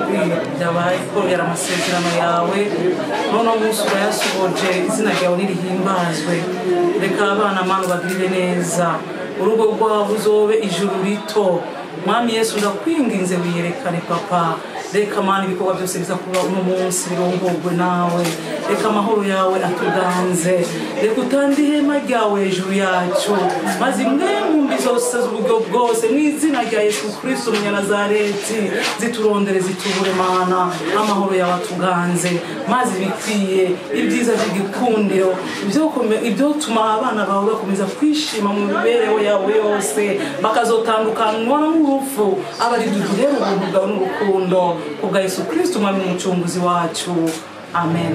byabaye kubera amasezerano yawe none umunsi urayasohoje izina ryawe nirihimbazwe reka abana mana ubagirire neza urugo rwabo uzobe ijuru rito mwami yesu ndakwinginze wiyerekane papa reka mana ibikorwa byose biza kuba uno munsi birongorwe nawe reka amahoro yawe atuganze reka utande ihema ryawe hejuru yacu maze imwe mu mbi zose z'uburyo bwose mu izina rya yesu kristo umunyanazareti ziturondere zitubure mana amahoro yawe atuganze maze ibikwiye ibyiza by'igikundiro ibyo tuma abana bawe bakomeza kwishima mu mibereho yawe yose bakazotandukanywa n'urupfu aba ari duhere ubuntu bwawe n'urukundo kubwa yesu kristo umwami n'umucunguzi wacu amen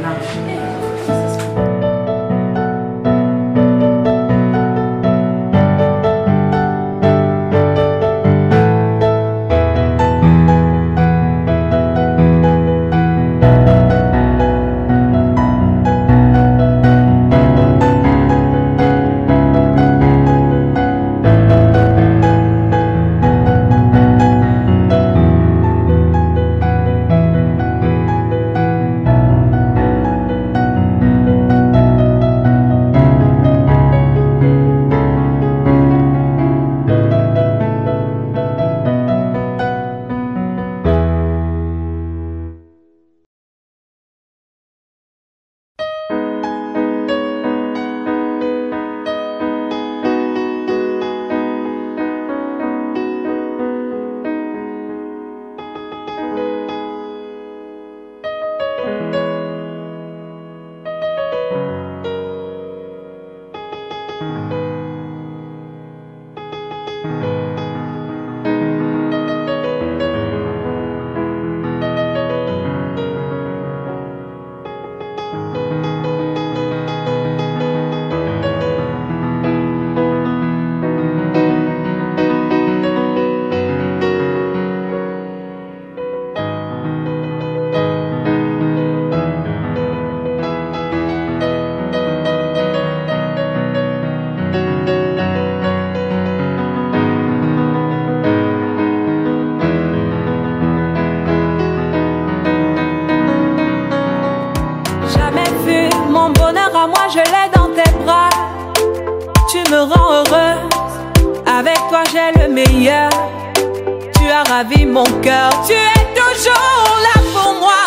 Jamais vu mon bonheur à moi, je l'ai dans tes bras. Tu me rends heureuse, avec toi j'ai le meilleur. Tu as ravi mon cœur, tu es toujours là pour moi.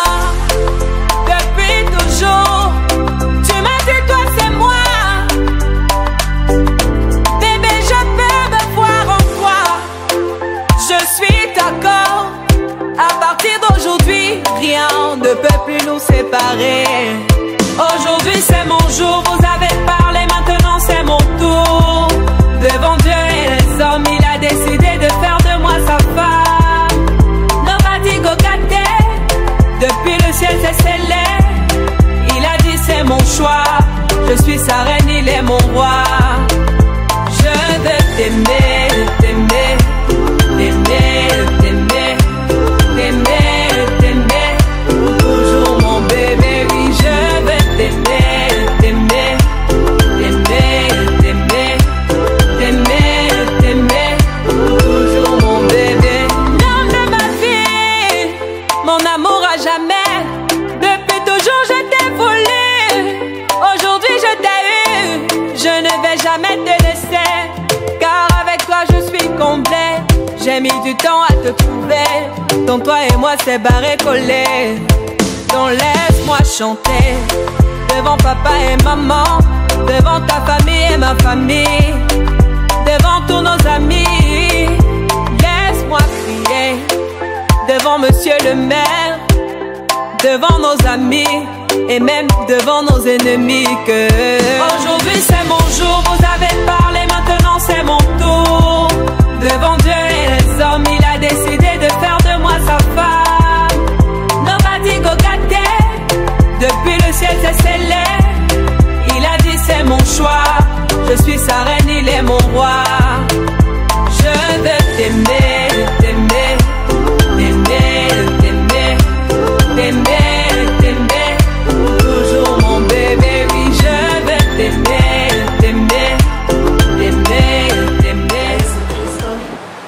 Depuis toujours, tu m'as dit toi c'est moi. Bébé, je peux me voir en toi. Je suis d'accord. À partir d'aujourd'hui, rien ne peut plus nous séparer. Aujourd'hui c'est mon jour, vous avez parlé, maintenant c'est mon tour. Devant Dieu et les hommes, il a décidé de faire de moi sa femme. Nobody go gâté, depuis le ciel c'est scellé. Il a dit c'est mon choix, je suis sa reine, il est mon roi. Je veux t'aimer, t'aimer, t'aimer, t'aimer, t'aimer, t'aimer. Pour toujours mon bébé, oui, je veux t'aimer, t'aimer, t'aimer, t'aimer, t'aimer, t'aimer. Pour toujours mon bébé. L'homme de ma vie, mon amour à jamais. Depuis toujours je t'ai voulu. Aujourd'hui je t'ai eu. Je ne vais jamais te laisser. Car avec toi je suis complet. J'ai mis du temps à te trouver. Dans toi et moi c'est barré collé. Donc laisse-moi chanter. Devant papa et maman. Devant ta famille et ma famille. Devant tous nos amis. Laisse-moi crier. Devant monsieur le maire devant nos amis et même devant nos ennemis que aujourd'hui c'est mon jour, vous avez parlé, maintenant c'est mon tour. Devant Dieu et les hommes, il a décidé de faire de moi sa femme. Nobody go gâté, depuis le ciel c'est scellé. Il a dit c'est mon choix, je suis sa reine, il est mon roi. Je veux t'aimer, t'aimer, t'aimer, t'aimer, t'aimer, t'aimer. Pour toujours mon bébé, oui, je veux t'aimer, t'aimer, t'aimer, t'aimer.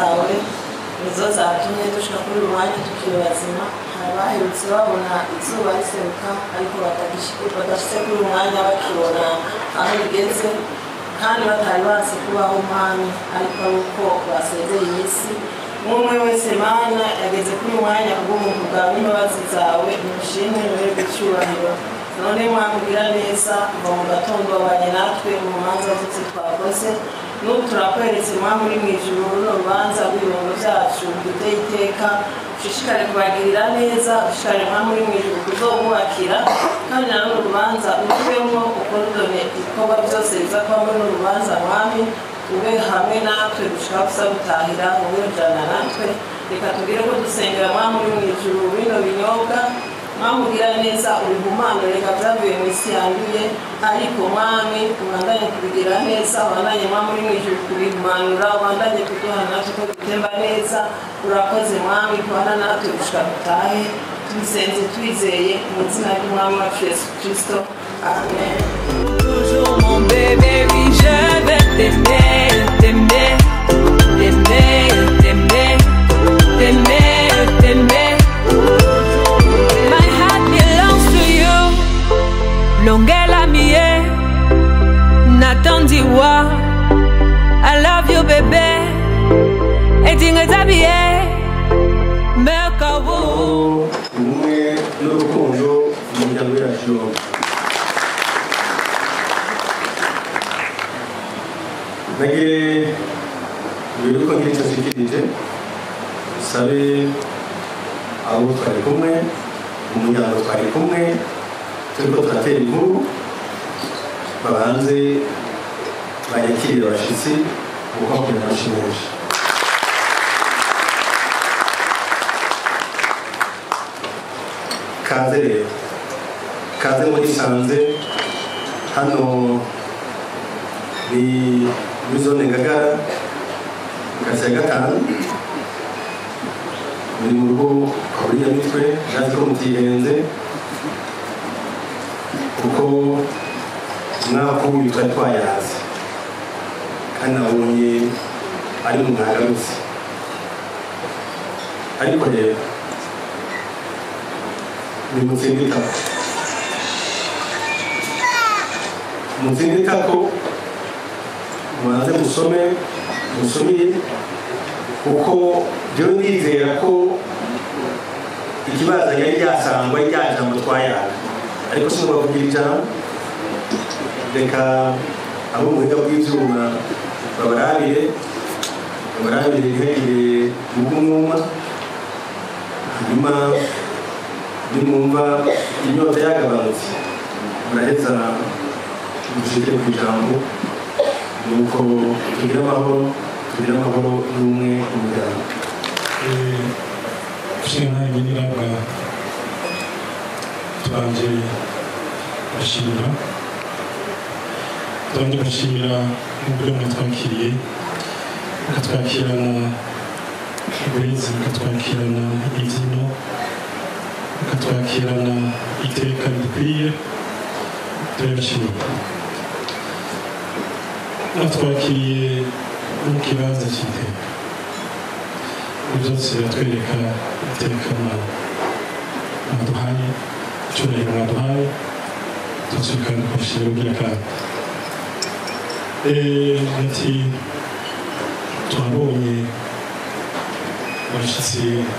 zawe nizo zatumye dushika kuri uyu mwanya tukiri bazima hari abaherutse babona izuba riseruka ariko badashyize kuri uyu mwanya bakibona aho rigeze kandi batari bazi kubaho mwami ariko ari uko basezeye iminsi umwe wese mana yageze kuri uyu mwanya kubw'umuntu bwawe n'imbabazi zawe umushimwe ntuherwe icyubahiro none mwamubwira neza kuva mu gatondo wabanye natwe mu manza zose twakoze n'ubu turakweretse mwami uri mu ijuru runo rubanza rw'ibirungo byacu duteye iteka ushishikare kubagirira neza ushishikare mwami uri mu ijuru kuzomubakira kandi na runo rubanza urubemo ukorudone ibikorwa byose biza kuba muri runo rubanza mwami ube hamwe natwe dushaka gusa gutahira wowe ujana natwe reka tubwire ko dusengera mwami uri mu ijuru bino binyobwa mwamubwira neza ubihumano reka byavuye mu isi yanduye ariko mwami ubandanye kubigira neza ubandanye mwami uri mu ijuru kubihumanura ubandanye kuduha natwe ko bitemba neza urakoze mwami kubana natwe gushika dutahe tubisenze twizeye mu izina ry'umwami wacu yesu kirisito amen Toujours mon bébé, oui, je vais t'aimer, t'aimer, t'aimer, t'aimer, t'aimer, t'aimer. My heart belongs to you. Longela mie, natandiwa. I love you, baby. Etingetabie, mekawu. ubumwe n'urukundo mu miryango yacu yombi nagire mbere yuko ngira icyo nshikirije dusabe abo twari kumwe umuryango twari kumwe turiko turatera inkuru babanze bayakirire abashitsi kuko bakunda amashyi menshi kaze rero kaze muri sanze hano ni muri zone ngagara kasi ya gatanu muri mu rugo kwa buriya mitwe ndazi ko mutihenze kuko umwaka w'uyu twari twayazi kandi nabonye ari mu mwagarutse ariko rero ni mutsinde itako mutsinde itako mubanze musome musomire kuko byo ndizera ko ikibazo yari ryasangwa ari rya jambo twayaga ariko sinubwo kugira ijambo reka abo mu buhinga bw'ibyuma babarabire babarabire ntihagire ubw'umwuma hanyuma nimwumva inyota yagabanutse muraheza mushike ku ijambo nuko tugire amahoro tugire amahoro n'umwe mu muryango ushinga nyirabwa tubanje bashimira tubanje bashimira uburyo mwatwakiriye mukatwakirana uburezi mukatwakirana imbyino mukatwakirana iteka bikwiye turabishimira mwatwakiriye mu kibanza cy'iteka ibyo byose biratwereka iteka mwaduhaye icyubahiro mwaduhaye ndetse kandi kubashimira ugira kandi ati turabonye abashyitsi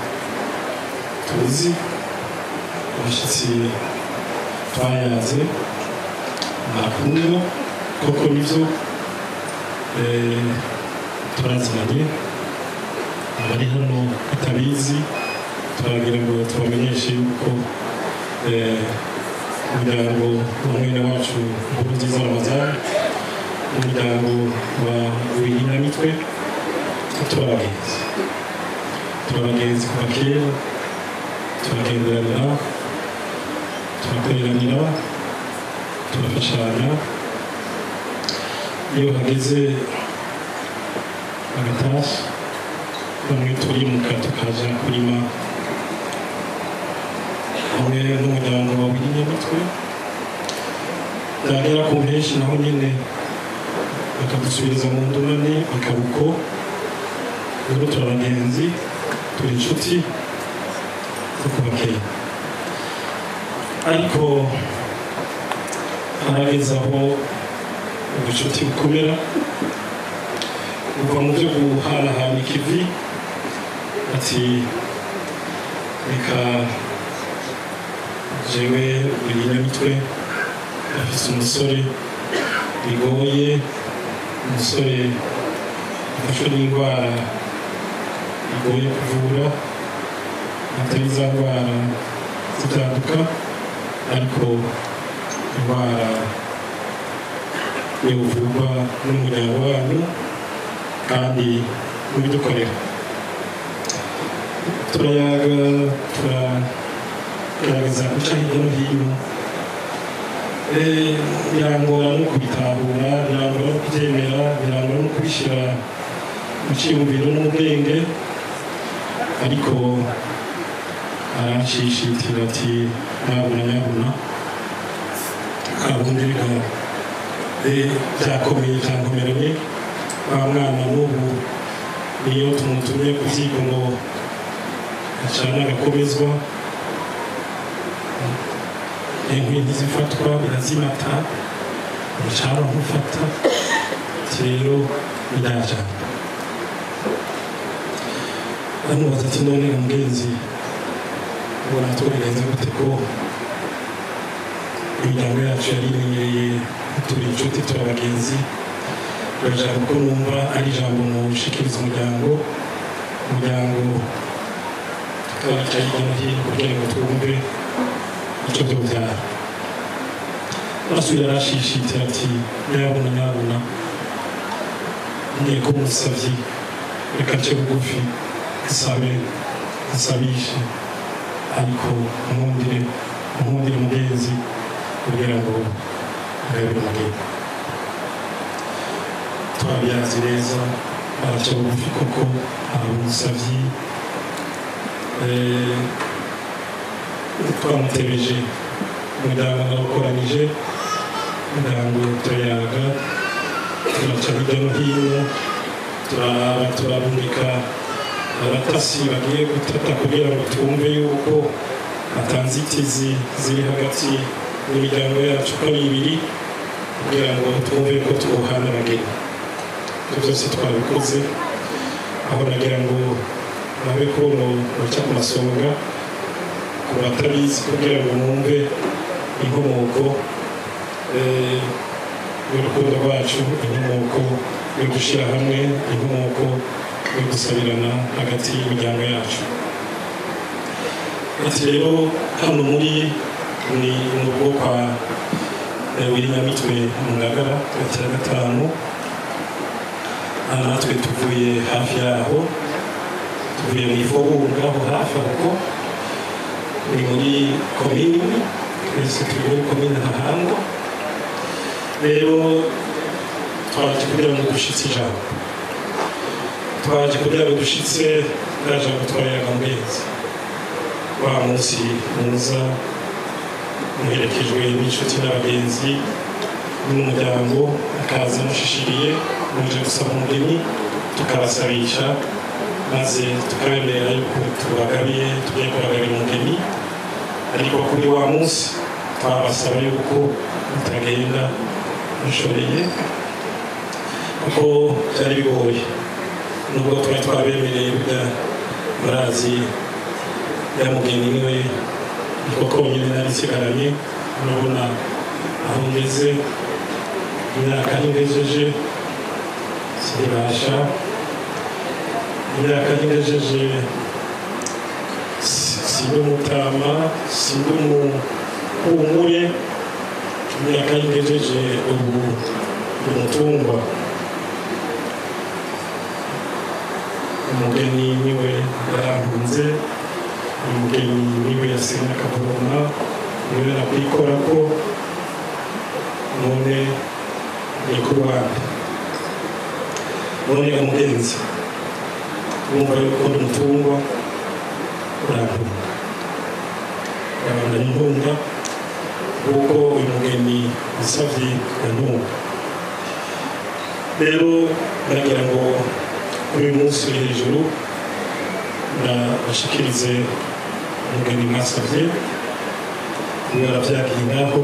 tuzi abashyitsi twayaze nakunda koko nibyo turaziranye abari hano batabizi turagira ngo tubamenyeshe yuko umuryango wa mwene wacu nkuru nziza ramazani umuryango wa wihinamitwe turabagenzi turabagenzi kuva kera turagenderanira turakoreranira turafashanya iyo hageze agatashya bamwe turimuka tukaja kurima hamwe n'umuryango wa w'inyamitwe byagera ku mpeshi naho nyine bakadusubiriza mu ndumane bakaruko rero turi abagenzi turi inshuti zo kuva kera ariko harageze aho ubucuti bukomera buva mu byo guhanahana ikivi ati reka jewe buri nyamitwe afise umusore bigoye umusore afashwe n'indwara bigoye kuvura atari za ndwara zitaduka ariko indwara yovurwa n'umuryango wanyu kandi mubidukorera turayaga turagerageza guca hirya no hino Eh, birangora no kubitahura birangora no kubyemera birangora no kubishyira mu cyiyumviro no mu bwenge ariko aranshishitira ati ntabona nyabuna kabundi reka eh, byakomeye byankomeranye wa mwana n'ubu niyo tumutumye ku byigo ngo acana agakomezwa inkwi ntizifatwa birazimata umucanga ntufata ati rero birajana bamubaza ati none ga mugenzi ubona twabigenze gute ko imiryango yacu yari imenyereye turi inshuti turi abagenzi birashaka ko numva ari ijambo mushikiriza umuryango umuryango tukabica hirya no hino kugira ngo twumve icyo byobyara arasubira arashishitira ati nyabuna nyabuna ngiye ko umusabyi reka nce bugufi nsabe nsabishe ariko nkundire nkundire umugenzi kugira ngo ngabire umugeni twabiyazi neza araca bugufi koko aba umusabyi Eh, twamutebeje umuryango nawukoranije umuryango turayaga turaca hirya no hino turaraba turarumika abatasi bagiye gutata kugira ngo twumve yuko atanzitizi ziri hagati y'imiryango yacu uko ari ibiri kugira ngo twumve ko twuhana abageni ibyo byose twabikoze aho nagira ngo nabe ko baca ku masonga ku batabizi kugira ngo mwumve inkomoko eh, y'urukundo rwacu inkomoko yo gushyira hamwe inkomoko yo gusabirana hagati y'imiryango yacu ati rero hano muri ni mu rugo kwa eh, Williamitwe mu Ngagara tariki ya gatanu aha natwe tuvuye hafi yaho tuvuye mu ifobunga aho hafi aho ni muri komini twese turi muri komini ntahangwa rero twaje kugira ngo dushitse ijambo twaje kugira ngo dushitse rya jambo twayaga mbezi wa munsi muza muherekejwe n'inshuti n'abagenzi n'umuryango akaza mushishiriye muje gusaba umugeni tukabasabisha maze tukabemerera yuko tubagabiye tugiye kubagabira umugeni ariko kuri wa munsi twabasaba yuko mutagenda mushoreye kuko byari bigoye nubwo twari twabemereye burya murazi ya mugeni niwe niko konyine nari nsigaranye urabona aho ngeze imyaka ningejeje sinibasha imyaka ningejeje sindi umutama sindi umuhumure imyaka ningejeje ubu umutungwa umugeni niwe yarankunze umugeni niwe yasenye akavoma niwe nakwikora ko none ni ku rwanda none umugenzi wumva yuko ndi umutungwa urankunda urabandanya inkunga kuko uyu mugeni usabye inkunga rero baragira ngo kuri uyu munsi uri hejuru bashikirize umugeni mwasabye kubera byagiye ngaho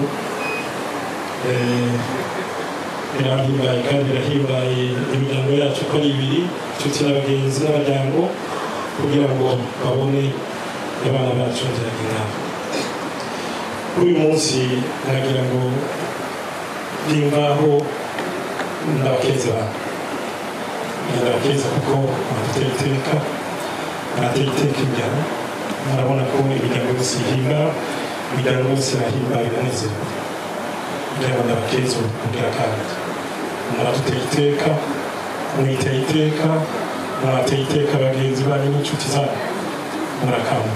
birahimbaye kandi birahimbaye imiryango yacu uko ari ibiri inshuti n'abagenzi n'abaryango kugira ngo babone abana bacu byagiye ngaho kuri uyu munsi nagira ngo bimvaho ndabakeze bantu ndabakeza kuko baratera iteka baratera iteka imiryango murabona ko imiryango yose ihimba imiryango yose irahimba iranezerwa kugira ngo ndabakeze kugira kandi muradutera iteka mwiteye iteka murateye iteka bagenzi banyu n'inshuti zanyu murakamba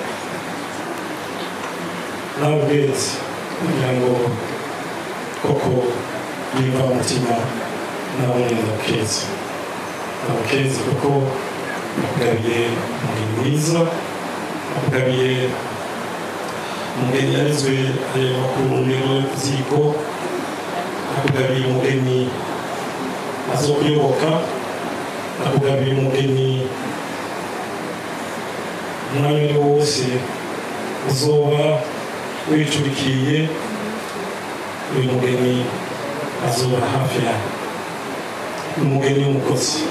nawe ubwezi kugira ngo koko yumva umutima nawe ndabakeze ndabakeze kuko akugabiye umugeni mwiza akugabiye umugeni yarizwe areba ku ntego ziko akugabiye umugeni azokuyoboka akugabiye umugeni umwanya ari wo wose uzoba wicurikiye uyu mugeni azoba hafi yawe umugeni w'umukozi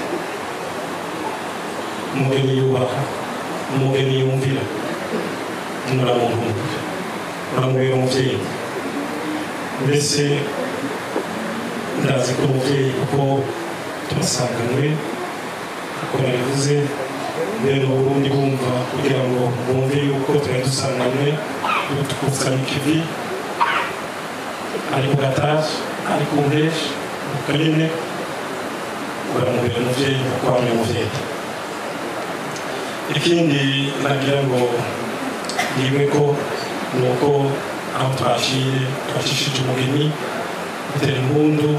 umugeni yubaha umugeni yumvira muramuntu muramubera umubyeyi mbese ndazi ko umubyeyi kuko turasanganywe uko nabivuze rero uburundi bumva kugira ngo bumve yuko twari dusanganywe tukuzana ikivi ari ku gataje ari ku mpeshi ku kanini uramubera umubyeyi kuko wambaye umubyeyi ikindi nagira ngo niwe ko ni uko aho twaciye twacishije umugeni bitera impundu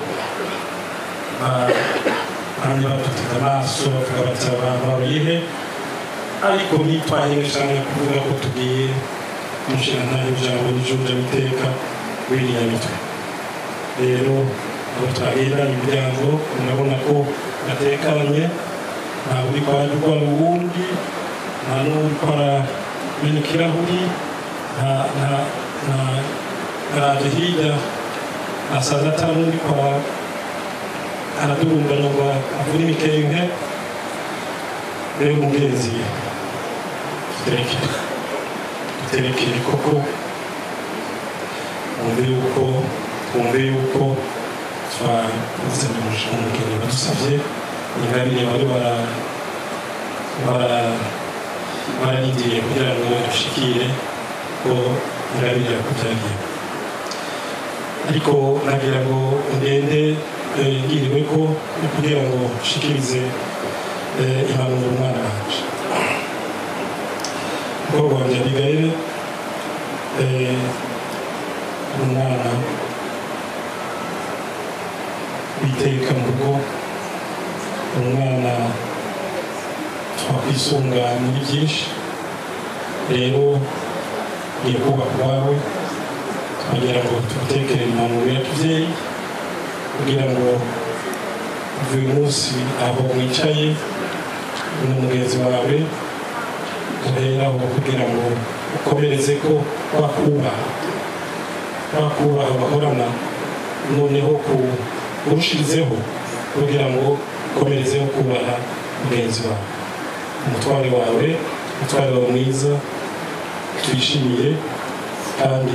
bamwe badutega amaso bavuga bati abantu babihe ariko ntitwahinge cyane kuvuga ko tugiye kumushyira ntayo ijambo n'ijunja biteka wiriya mitwe rero abo twahera imiryango murabona ko batekanye ntabwo uri kwandurwa uwundi nta n'uri kwaramena ikirahuri nta nta nta araje hirya asaza atari n'uri kwa aradurumbanya ngo avure imikenke rero umugenzi tuterekere tuterekere koko wumve yuko twumve yuko twazanye umugeni badusabye ingabire bari bararindiye kugira ngo dushikire ko ingabire yakubyagiye ariko nagira ngo ngende ngiriwe ko kugira ngo nshikirize impanuro umwana wanje umukobwa wanjye abigail umwana witeka mu rugo umwana twakwisunga muri byinshi rero ngiye kubaka iwawe twagira ngo tugutekere impanuro y'ababyeyi kugira ngo uyu munsi aho mwicaye n'umugenzi wawe uheraho kugira ngo ukomereze ko wakubaha wakubaha bahorana noneho urushirizeho kugira ngo ukomerezeho kubaha mugenzi wawe umutware wawe umutware wawe mwiza twishimiye kandi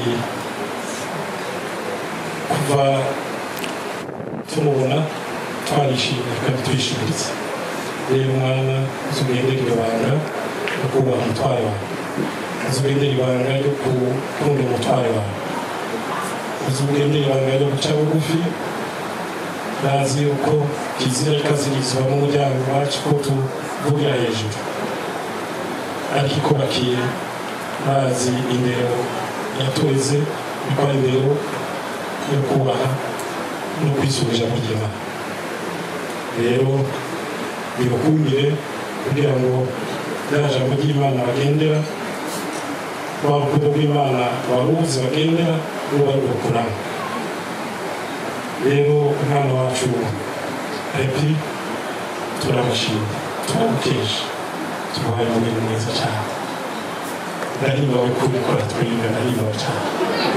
kuva tumubona twarishimye kandi twishimiritse rero umwana uzugendera ibanga ryo kubaha umutware wawe uzugendera ibanga ryo gukunda umutware wawe uzugendera ibanga ryo guca bugufi bazi yuko kizira ikazirizwa n'umuryango wacu ko tuvugira hejuru ariko ikubakiye bazi indero yatureze yuko ari indero yo kubaha no kwisubija mu ry'imana rero bibakundire kugira ngo rya jambo ry'imana bagendera rwa rukundo rw'imana baruzi bagendera ruba rubakuramo rero umwana wacu epi turabashimye turamukeje tubahaye umubiri mwiza cyane ndahimbawe kubikora twiga ndahimbawe cyane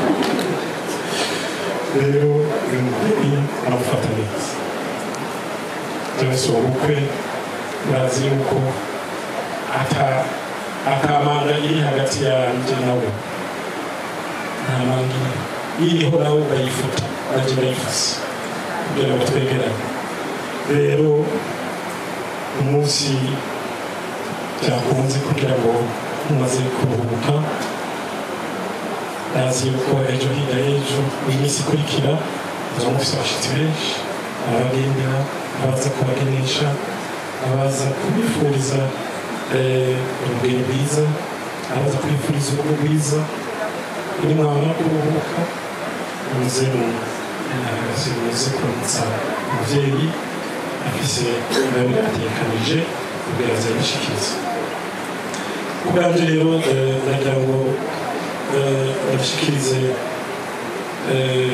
rero uyu mubyeyi aramufata neza byose ubukwe urazi yuko ata akamanga iri hagati yanjye nawe nta manga iriho nawe urayifuta nanjye urayifase kugira ngo twegerane rero umunsi byakunze kugira ngo mumaze kuruhuka nazi yuko ejo hirya y'ejo mu minsi ikurikira muzaba mufite abashyitsi benshi abagendera abaza kubagenesha abaza kubifuriza eh, urugendo rwiza abaza kubifuriza urugo rwiza kuri mwabona kuruhuka muze mu- eh, muze kuramutsa umubyeyi afise ibibabi yatekanije kugira ngo azabishikirize ubwanjye rero eh, nagira ngo eh, babishikirize eh,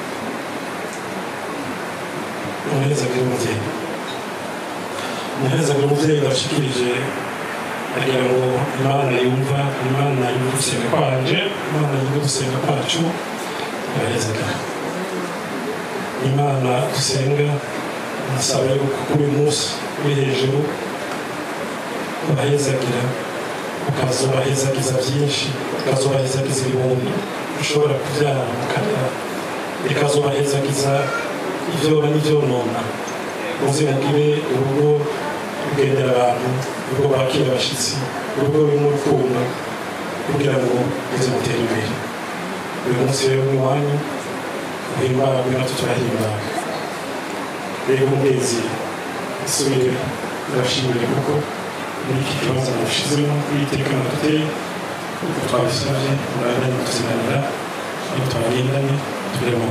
umuherezagiro w'umubyeyi umuherezagiro w'umubyeyi babishikirije agira ngo imana yumva imana yumva gusenga kwanje imana yumva gusenga kwacu ibahezagira imana dusenga nasaba yuko kuri uyu munsi uri hejuru ubahezagira ukazobahezagiza byinshi ukazobahezagiza ibihumbi ushobora kubyara mukarera ikazobahezagiza ibyona n'ibyonona muze mugire urugo rugendera abantu urugo bakira abashyitsi urugo rurimo urukundo kugira ngo muze mutere imbere uyu munsi rero ni iwanyu uhimbarwe natwe turahimbawe rero umwezi isubire ndabashimire kuko muri iki kibazo mushizemo kwiteka amaduteye kuko twabisabye murabona kutuziganira iyo twagendanye turemo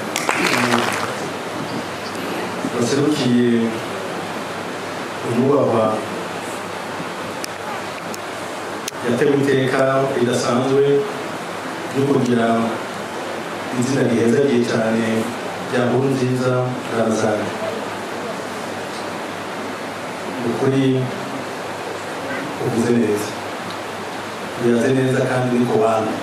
baserukiye umubahwa yatewe iteka ridasanzwe ryo kugira izina rihezagiye cyane rya nkuru nziza ramazani ukuri uvuze neza biraze neza kandi uri ku bantu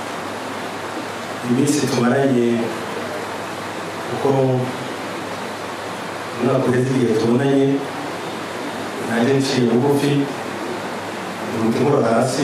iminsi tumaranye kuko umwaka uheze igihe tubonanye nanjye nciye bugufi umutima hasi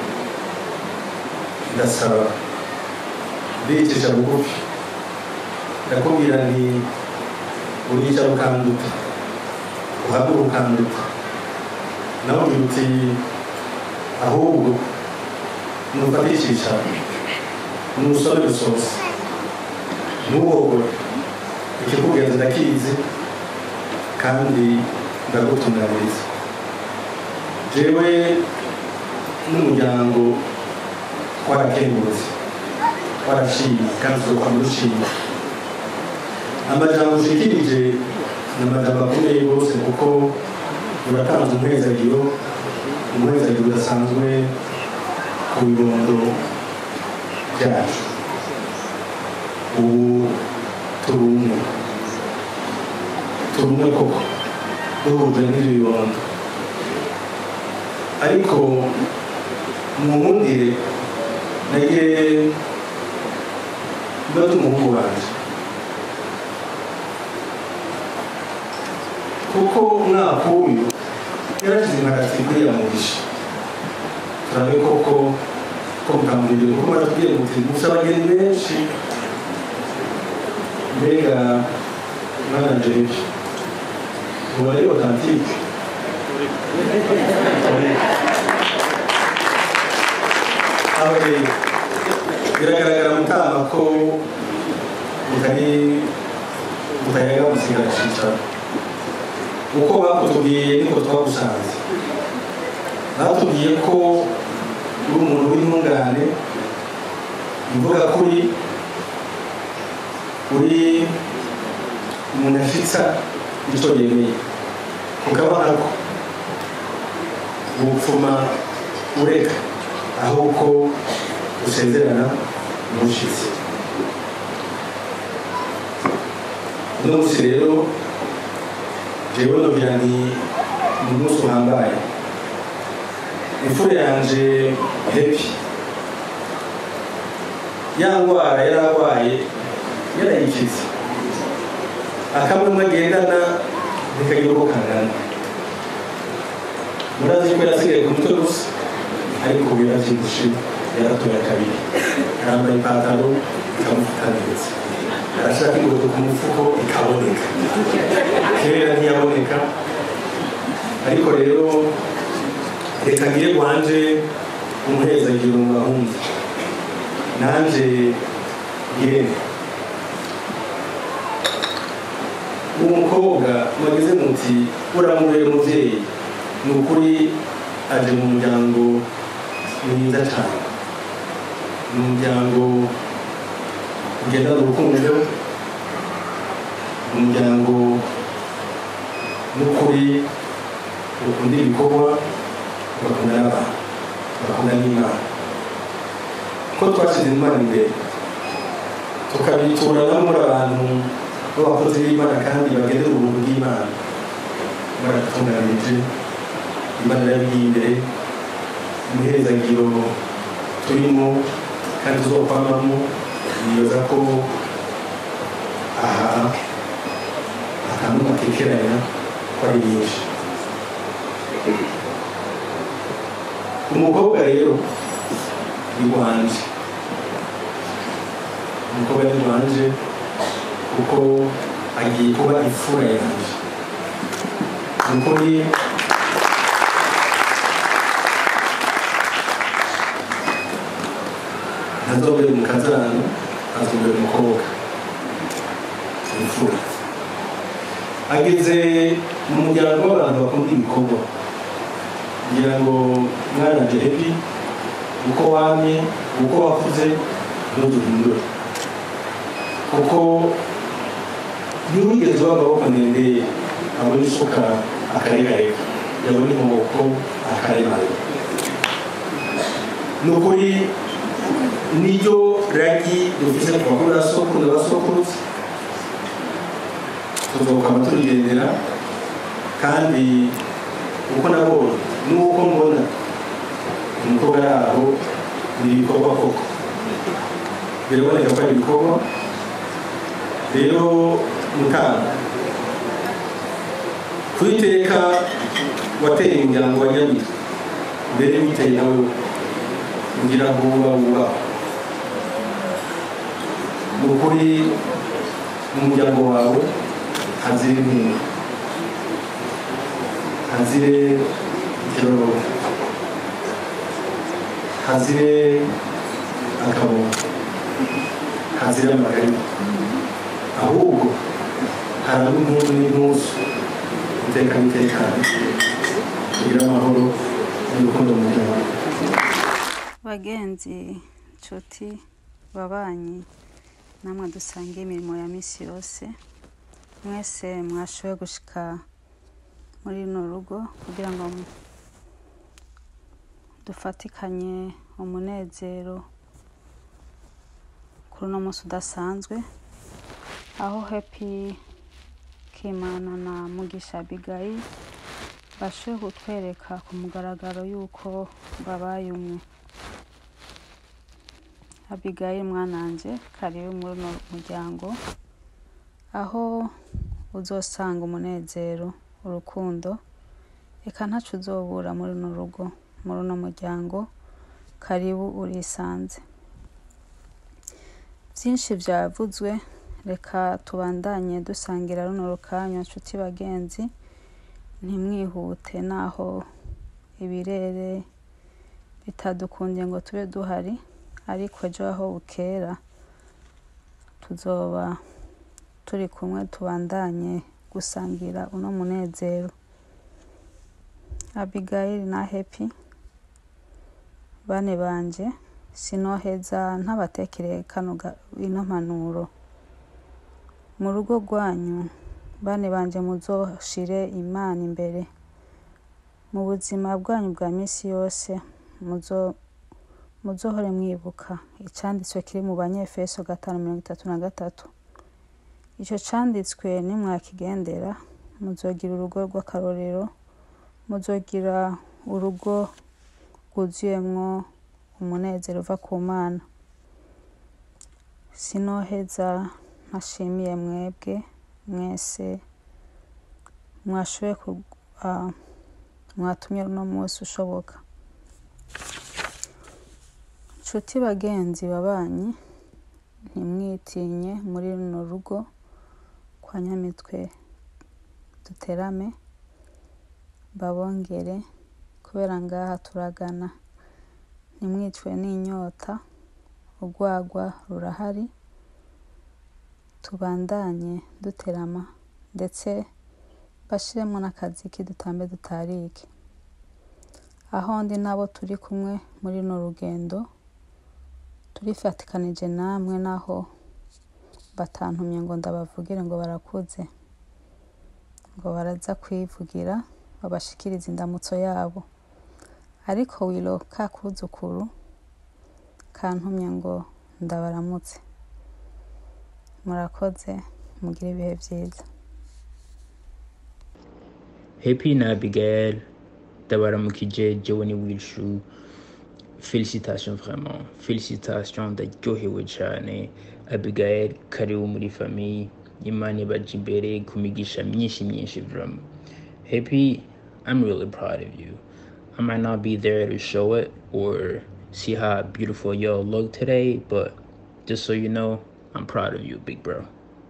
ndasaba ndicisha bugufi ndakubwira nti uricara ukanduta uhabura ukanduta nawe ugira uti ahubwo nufatishisha nusore rusoza ntuhogore ikikugenza ndakizi kandi ndagutunganiriza jewe n'umuryango twarakengurutse twarashimye kandi tuzokwama dushima amajambo ushikirije ni amajambo akomeye rwose kuko uratanze umuhezagiro umuhezagiro udasanzwe ku bibondo byacu ubu turi umwe turi umwe koko duhuje n'ibyo bibondo ariko mu nkundire nagire mbaze umuhungu wanjye kuko umwaka w'uyu yarashyize imparati kuriya mugisha turabe koko ko mukambwira kuko baratubwiye muti gusa abageni benshi mbega mwana jeje ubu ari otantike aho rero biragaragara mutama ko mutari mutayaga musigara cicaro uko bakutubwiye niko twagusanze batubwiye ko uri umuntu w'intungane imvuga kuri uri umuntu ashitsa icyo yemeye ukabona ko ubupfuma ureka ahubwo usezerana umushyitsi uno munsi rero jewe nogira nti ni umunsi uhambaye imfura yanje hepi ya ndwara yari arwaye yarayikize akamwe agendana ntikagira uko kangana murazi ko yasigaye ku mutwe gusa ariko ubu yaravyibushe yaratoye kabiri arambaye ipantaro ikamufuka neza arashaka ingoto ku mufuko ikaboneka kera ntiyaboneka ariko rero reka ngire wanje umuhezagiro mu bahungu nanje ngirene uwo mukobwa mwageze muti uramubere umuvyeyi ni ukuri aje mu muryango mwiza cyane ni umuryango ugendana urukundo umuryango n'ukuri ukunda ibikorwa ugakunda n'abantu ugakunda n'imana ko twashyize imana imbere tukabitura no muri abantu b'abakozi b'imana kandi bagendera ubuntu bw'imana baratunganije imana yabigiye imbere umuherezagiro turimo kandi tuzokwamamo nibaza ko aha akantu gatekeranya ko ari nyinshi umukobwa rero ni wanje umukobwa ni wanje kuko agiye kuba imfura yanjye ni ukuri ntazobere mu kazana azobere umukobwa imfura ageze mu muryango w'abantu bakunda ibikorwa kugira ngo mwana jehebi uko wamye uko wakuze ntuduhindure kuko ntiwigeze uba amaboko ndende abona isuka akaregarega yabona inkoko akaremarega ni ukuri niryo ragi dufise kuva kuri basokuru na basokuruza tuzokama turigendera kandi uko nabonye n'uko mbona umukobwa yaho ni ibikorwa koko biraboneka ko ari ibikorwa rero mutanga kwiteka wateye umuryango wa nyabiri mbere witeye nawe kugira ngo uba wubaho ni ukuri mu muryango wawe hazire inkunga hazire ikiroro hazire akaboko hazire amagari ahubwo haraba impundu n'intuzu iteka n'itekane kugira amahoro n'urukundo mu muryango bagenzi nshuti babanyi namwe dusange imirimo ya minsi yose mwese mwashoboye gushika muri runo rugo kugira ngo dufatikanye umunezero kuri uno munsi udasanzwe aho hepi kimana na mugisha abigayi bashoboye kutwereka ku mugaragaro y'uko babaye umwe abigayi mwananje karibu muri uno muryango aho uzosanga umunezero urukundo reka ntacu uzobura muri runo rugo muri uno muryango karibu urisanze byinshi byavuzwe reka tubandanye dusangira runo rukanya nshuti bagenzi ntimwihute naho ibirere bitadukundiye ngo tube duhari ariko ejo aho bukera tuzoba turi kumwe tubandanye gusangira uno munezero abigayili na hepi bane banje sinoheza ntabatekereye kano ga- ino mpanuro mu rugo rwanyu bane banje muzoshire imana imbere mu buzima bwanyu bwa minsi yose muzo muzohore mwibuka icyanditswe kiri mu banyefeso gatanu mirongo itatu na gatatu icyo cyanditswe nimwakigendera muzogira urugo rw'akarorero muzogira urugo rwuzuyemwo umunezero uva ku mana sinoheza ntashimiye mwebwe mwese mwashoboye ku- ah, mwatumye uno munsi ushoboka nshuti bagenzi babanyi ntimwitinye muri runo rugo kwa nyamitwe duterame babongere kubera ngaha turagana ntimwicwe n'inyota urwagwa rurahari tubandanye duterama ndetse bashiremo n'akazi k'idutambe dutarike aho ndi nabo turi kumwe muri runo rugendo turifatikanije namwe naho batantumye ngo ndabavugire ngo barakuze ngo baraza kwivugira babashikirize indamutso yabo ariko wilo ka kuzukuru kantumye ngo ndabaramutse murakoze mugire ibihe byiza Happy na Abigail ndabaramukije jewe ni Wilshu félicitations vraiment félicitations ndaryohewe cyane Abigail karibu muri famille Imana ibaje imbere ku migisha myinshi myinshi vraiment Happy I'm really proud of you I might not be there to show it or see how beautiful y'all look today but just so you know I'm proud of you big bro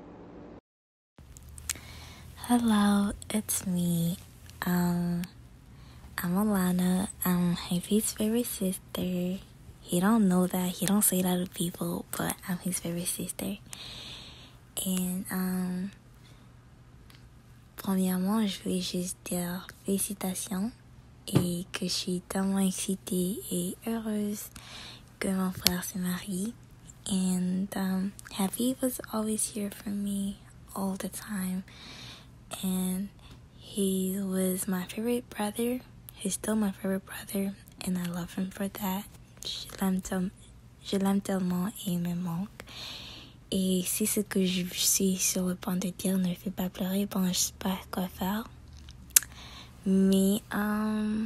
Hello, it's me. Um, I'm Alana. I'm Happy's favorite sister. He don't know that. He don't say that to people, but I'm his favorite sister. And um, premièrement, je voulais juste dire félicitations et que je suis tellement excitée et heureuse que mon frère se marie. And um, Happy was always here for me all the time and he was my favorite brother. He's still my favorite brother, and I love him for that. Je l'aime tel- je l'aime tellement et il me manque. Et si ce que je suis sur le point de dire ne fait pas pleurer, bon, je sais pas quoi faire. Mais, um,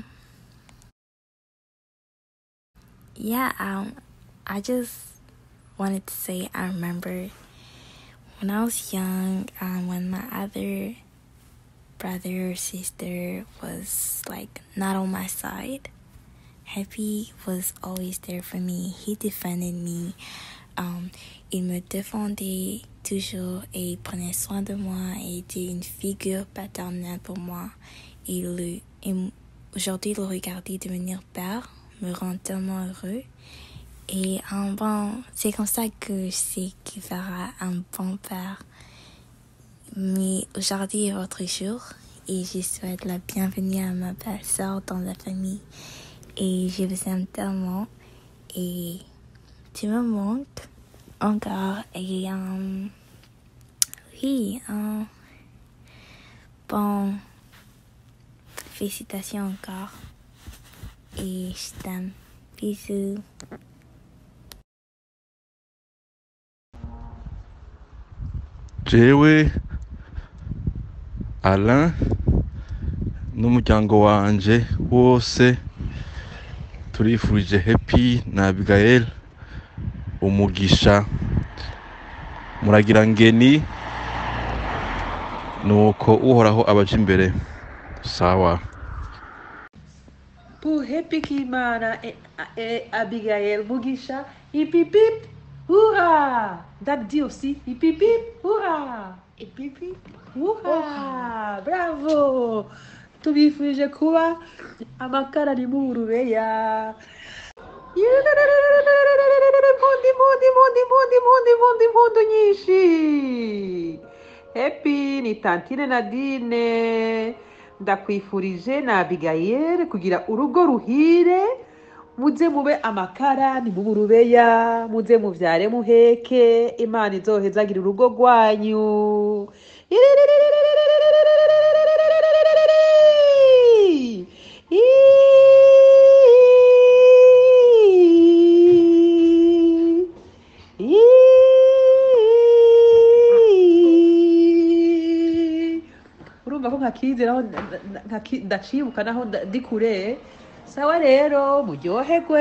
yeah, um, I just wanted to say I remember when I was young, um, when my other brother or sister was like not on my side, Happy was always there for me. He defended me. Um, il me défendait toujours et il prenait soin de moi et était une figure paternelle pour moi. Et, le, et m- aujourd'hui, le regarder devenir père me rend tellement heureux. Et un bon, c'est comme ça que je sais qu'il fera un bon père. Mais aujourd'hui est votre jour et je souhaite la bienvenue à ma belle-sœur dans la famille. Et je vous aime tellement et tu me manques encore. Et euh, oui, euh, bon, félicitations encore et je t'aime. Bisous. jewe alain n'umuryango wanje wose turifurije happy na abigail umugisha muragira ngeni nuko uhoraho abaja imbere sawa Pour Happy Kimana et, et Abigail Mugisha, hip hip hip, hurrah! Dad dit aussi hip hip hip, hurrah! Hip hip hip, hurrah! Bravo! tubifurije kuba amakara ari mu burubeya impundu impundu impundu impundu impundu impundu impundu nyinshi hepi ni tantine nadine ndakwifurije na abigayere kugira urugo ruhire muze mube amakara ni mu burubeya muze muvyare muheke imana izohezagira urugo rwanyu urumva ko nka ntakizi naho nda- ntaki- ndacibuka naho nda- ndi kure sawa rero muryoherwe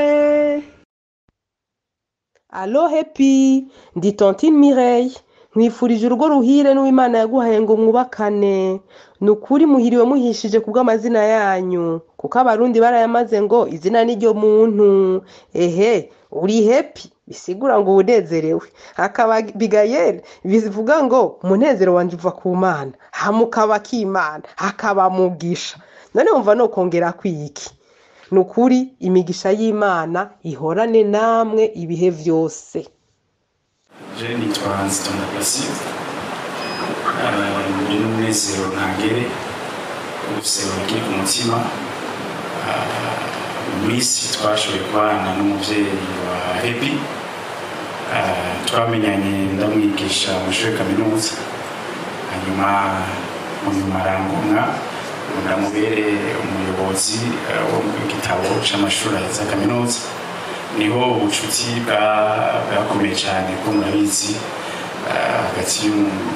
alo hepi ndi tontine mireille nkwifurije urugo ruhire n'uwimana yaguhaye ngo mwubakane ni ukuri muhiriwe muhishije ku bw'amazina yanyu kuko abarundi barayamaze ngo izina ni ryo muntu ehe uri hepi bisigura ngo unezerewe hakaba bigayeri bivuga ngo umunezero wanjye uva ku mana hamukaba k'imana hakaba mugisha none wumva no kongera kwiki ni ukuri imigisha y'imana ihorane namwe ibihe byose je nitwa nzitonda placide ndi n'umunezero ntangere ufise urugi ku mutima Ah, mu minsi twashoboye kubana n'umuvyeyi wa hepi Ah, twamenyanye ndamwigisha mu ishuri kaminuza hanyuma mu nyuma arangomwa ngo ndamubere umuyobozi eh, wo mu gitabo c'amashuri aheza kaminuza niho ubucuti bwa- bwakomeye cyane ko murabizi ah, hagati y'umu-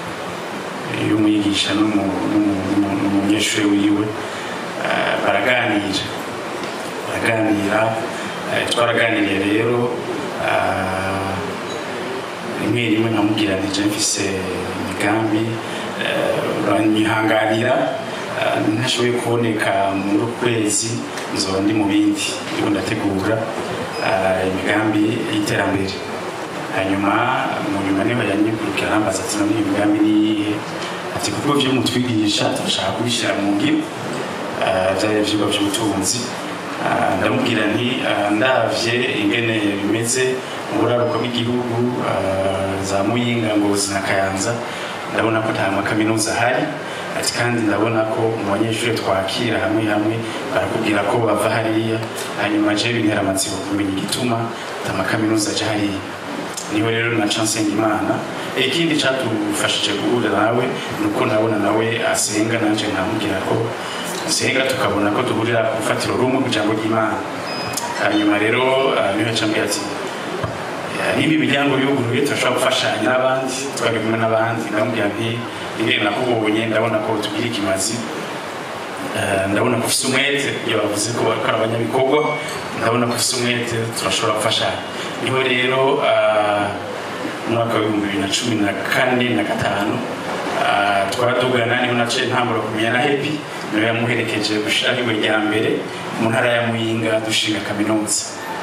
y'umwigisha n'umu- n'umu- n'umu- n'umunyeshuri wiwe Ah, baraganira baraganira Eh, twaraganiriye rero ah, rimwe rimwe nkamubwira nti je mfise imigambi eh, uranyihanganira ah, ntashoboye kuboneka muri uku kwezi nzoba ndi mu bindi ndiko ndategura ah, imigambi y'iterambere hanyuma mu nyuma niho yanyigurukira arambaza ati none iyi migambi ni iyihe ati kuko vyo mutwigisha turashaka kubishyira mu ngiro ah, vyari ivyigwa vy'ubutunzi Ah, ndamubwira nti ah, ndavye ingene bimeze mu buraruko bw'igihugu ah, za muyinga ngozi na kayanza ndabona ko nta makaminuza ahari ati kandi ndabona ko mu banyeshuri twakira hamwe hamwe barakubwira ko bava hariya hanyuma je bintera amatsiko kumenya igituma ata makaminuza aja hariya niho rero naca nsenga imana ikindi catufashije guhura nawe ni uko nabona nawe asenga nanje nkamubwira ko asenga tukabona ko duhurira ku rufatiro rumwe ku ijambo ry'imana hanyuma rero ah, niho yacambwira ati "Eh, niba imiryango yuguruye turashobora gufashanya n'abandi twari kumwe n'abandi ndamubwira nti ingene nakubonye ndabona ko tugira ikimazi Eh, ndabona ko ufise umwete iyo bavuze ko bakora abanyabikorwa ndabona ko ufise umwete turashobora gufashanya niho rero ah, mu mwaka w'ibihumbi bibiri na cumi na kane na gatanu ah, twaradugana niho naciye ntambura kumenya na hepi niwe yamuherekeje gushiraho iwe rya mbere mu ntara ya muyinga dushinga kaminuza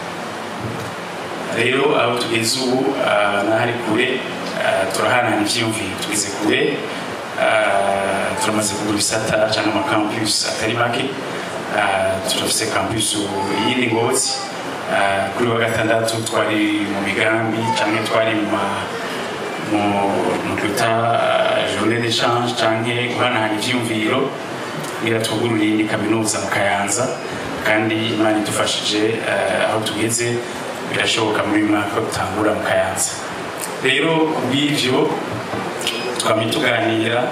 rero aho tugeze ubu ah, n'ahari kure ah, turahanahana ivyiyumviro tugeze kure ah, turamaze kugura ibisata cyangwa amakampus atari make Ah, turafise campus yindi ngozi Ah, kuri wa gatandatu twari mu migambi cyangwa twari mu ma- mu- mu twita ah, journée d'échange cyangwa guhanahana ivyiyumviro kugira twugurure iyindi kaminuza mu kayanza kandi imana idufashije eh, aho tugeze birashoboka muri uyu mwaka ko dutangura mu kayanza rero kubw'ivyo twamye tuganira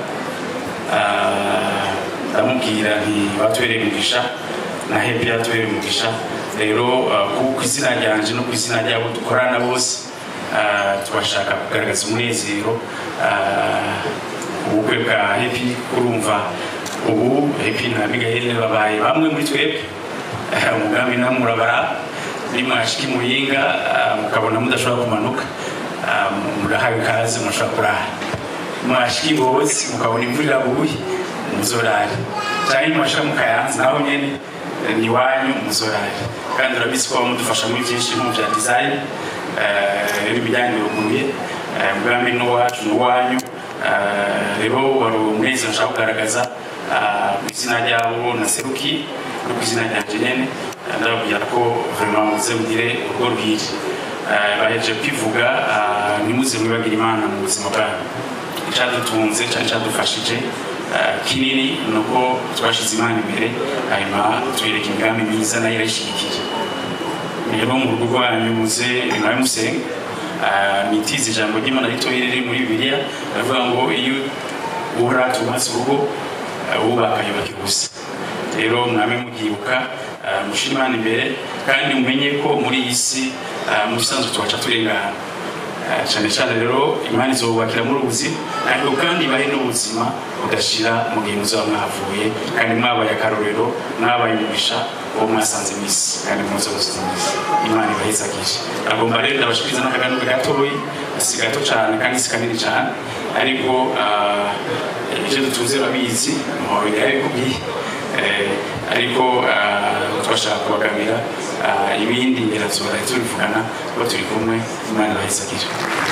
ah, ndamubwira nti batubereye umugisha na hepi yatubereye umugisha rero ah, ku ku izina ryanje no ku izina ryabo dukorana bose ah, tubashaka kugaragaza umunezero ah, ubukwe bwa hepi kurumva ubu hepi na migayeli babaye bamwe muri twebwe Eh, umugambi namwe urabara nimwashika imuyinga ah, mukabona mudashobora kumanuka ah, murahawe ikaze murashobora kurara mwashika ingozi mukabona imvura iraguye muzorare cyangwa nimwashika mu kayanza naho nyene eh, ni iwanyu muzorare kandi urabizi ko mudufasha muri byinshi mu bya design eh, rero imiryango iruguruye eh, umugambi ni uwacu ni uwanyu Eh, rero wari umunezero nshaka kugaragaza ah, ku izina ryabo naseruki no ku izina ryanje nyene eh, ndababwira ko vraiment muze mugire urugo ruhire Eh, bahejeje kwivuga ah, ntimuze mwibagira imana mu buzima bwanyu icyadutunze cyari cyadufashije eh, kinini ni uko twashyize imana imbere hanyuma tuyereka imigambi myiza nayo irayishyigikiye rero mu rugo rwanyu muze nawe musenga Ah, nitize ijambo ry'imana ritoya riri muri bibiliya ravuga ngo iyo uhora tubatse urugo ah, wubaka yubaka ubusa rero mwame mubyibuka ah, mushyire imana imbere kandi mumenye ko muri iyi si ah, mu bisanzwe tubaca turengana Ah, cyane cyane rero imana izobubakira muri ubuzi ariko kandi ibahe n'ubuzima budashira mu gihe muzaba mwahavuye kandi mwabaye akarorero mwabaye umugisha uwo mwasanze mu isi kandi muze gusiza imana ibahezagije agomba rero ndabashikiriza n'akaganiro gatoyi si gato cyane kandi si kanini cyane ariko ah, ibyo dutunze babizi muhoro yarabikubwiye Eh, ariko ah, twashaka kubagamira ah, ibindi birazora tubivugana kuba turi kumwe imana ibahezagije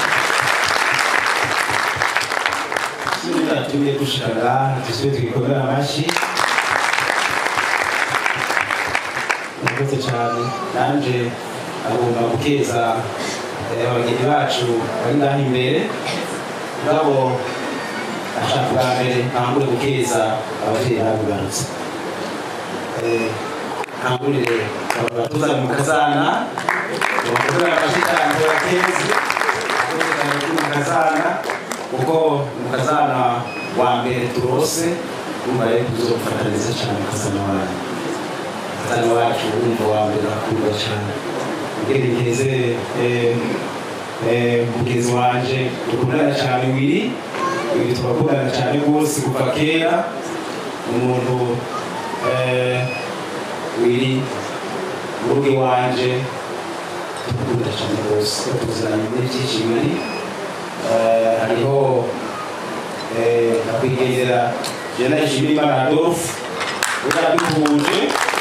tugiye gushikara dusubire twikorera amashyi murakoze cyane nanje agomba gukeza eh, abageni bacu bari ngaho imbere ngabo ashaka bwa mbere ntangure gukeza ababyeyi babibarutse Eh, ntangurire abatuza mu kazana bakorera amashyi cyane bakeze mu kazana kuko mu kazana wa mbere turose urumva rero tuzofata neza cyane mukazana wanyu mukazana wacu urumva wa mbere akundwa cyane ubwenge ngeze eh, eh, mugenzi wanje dukundana cyane wiri wiri turakundana cyane rwose kuva kera umuntu eh, wiri uruge wanje dukunda cyane rwose tuziranye n'ibyinshi biri Eh, hariho eh, nyakwigendera jena ishimimana adolphe uraduhuje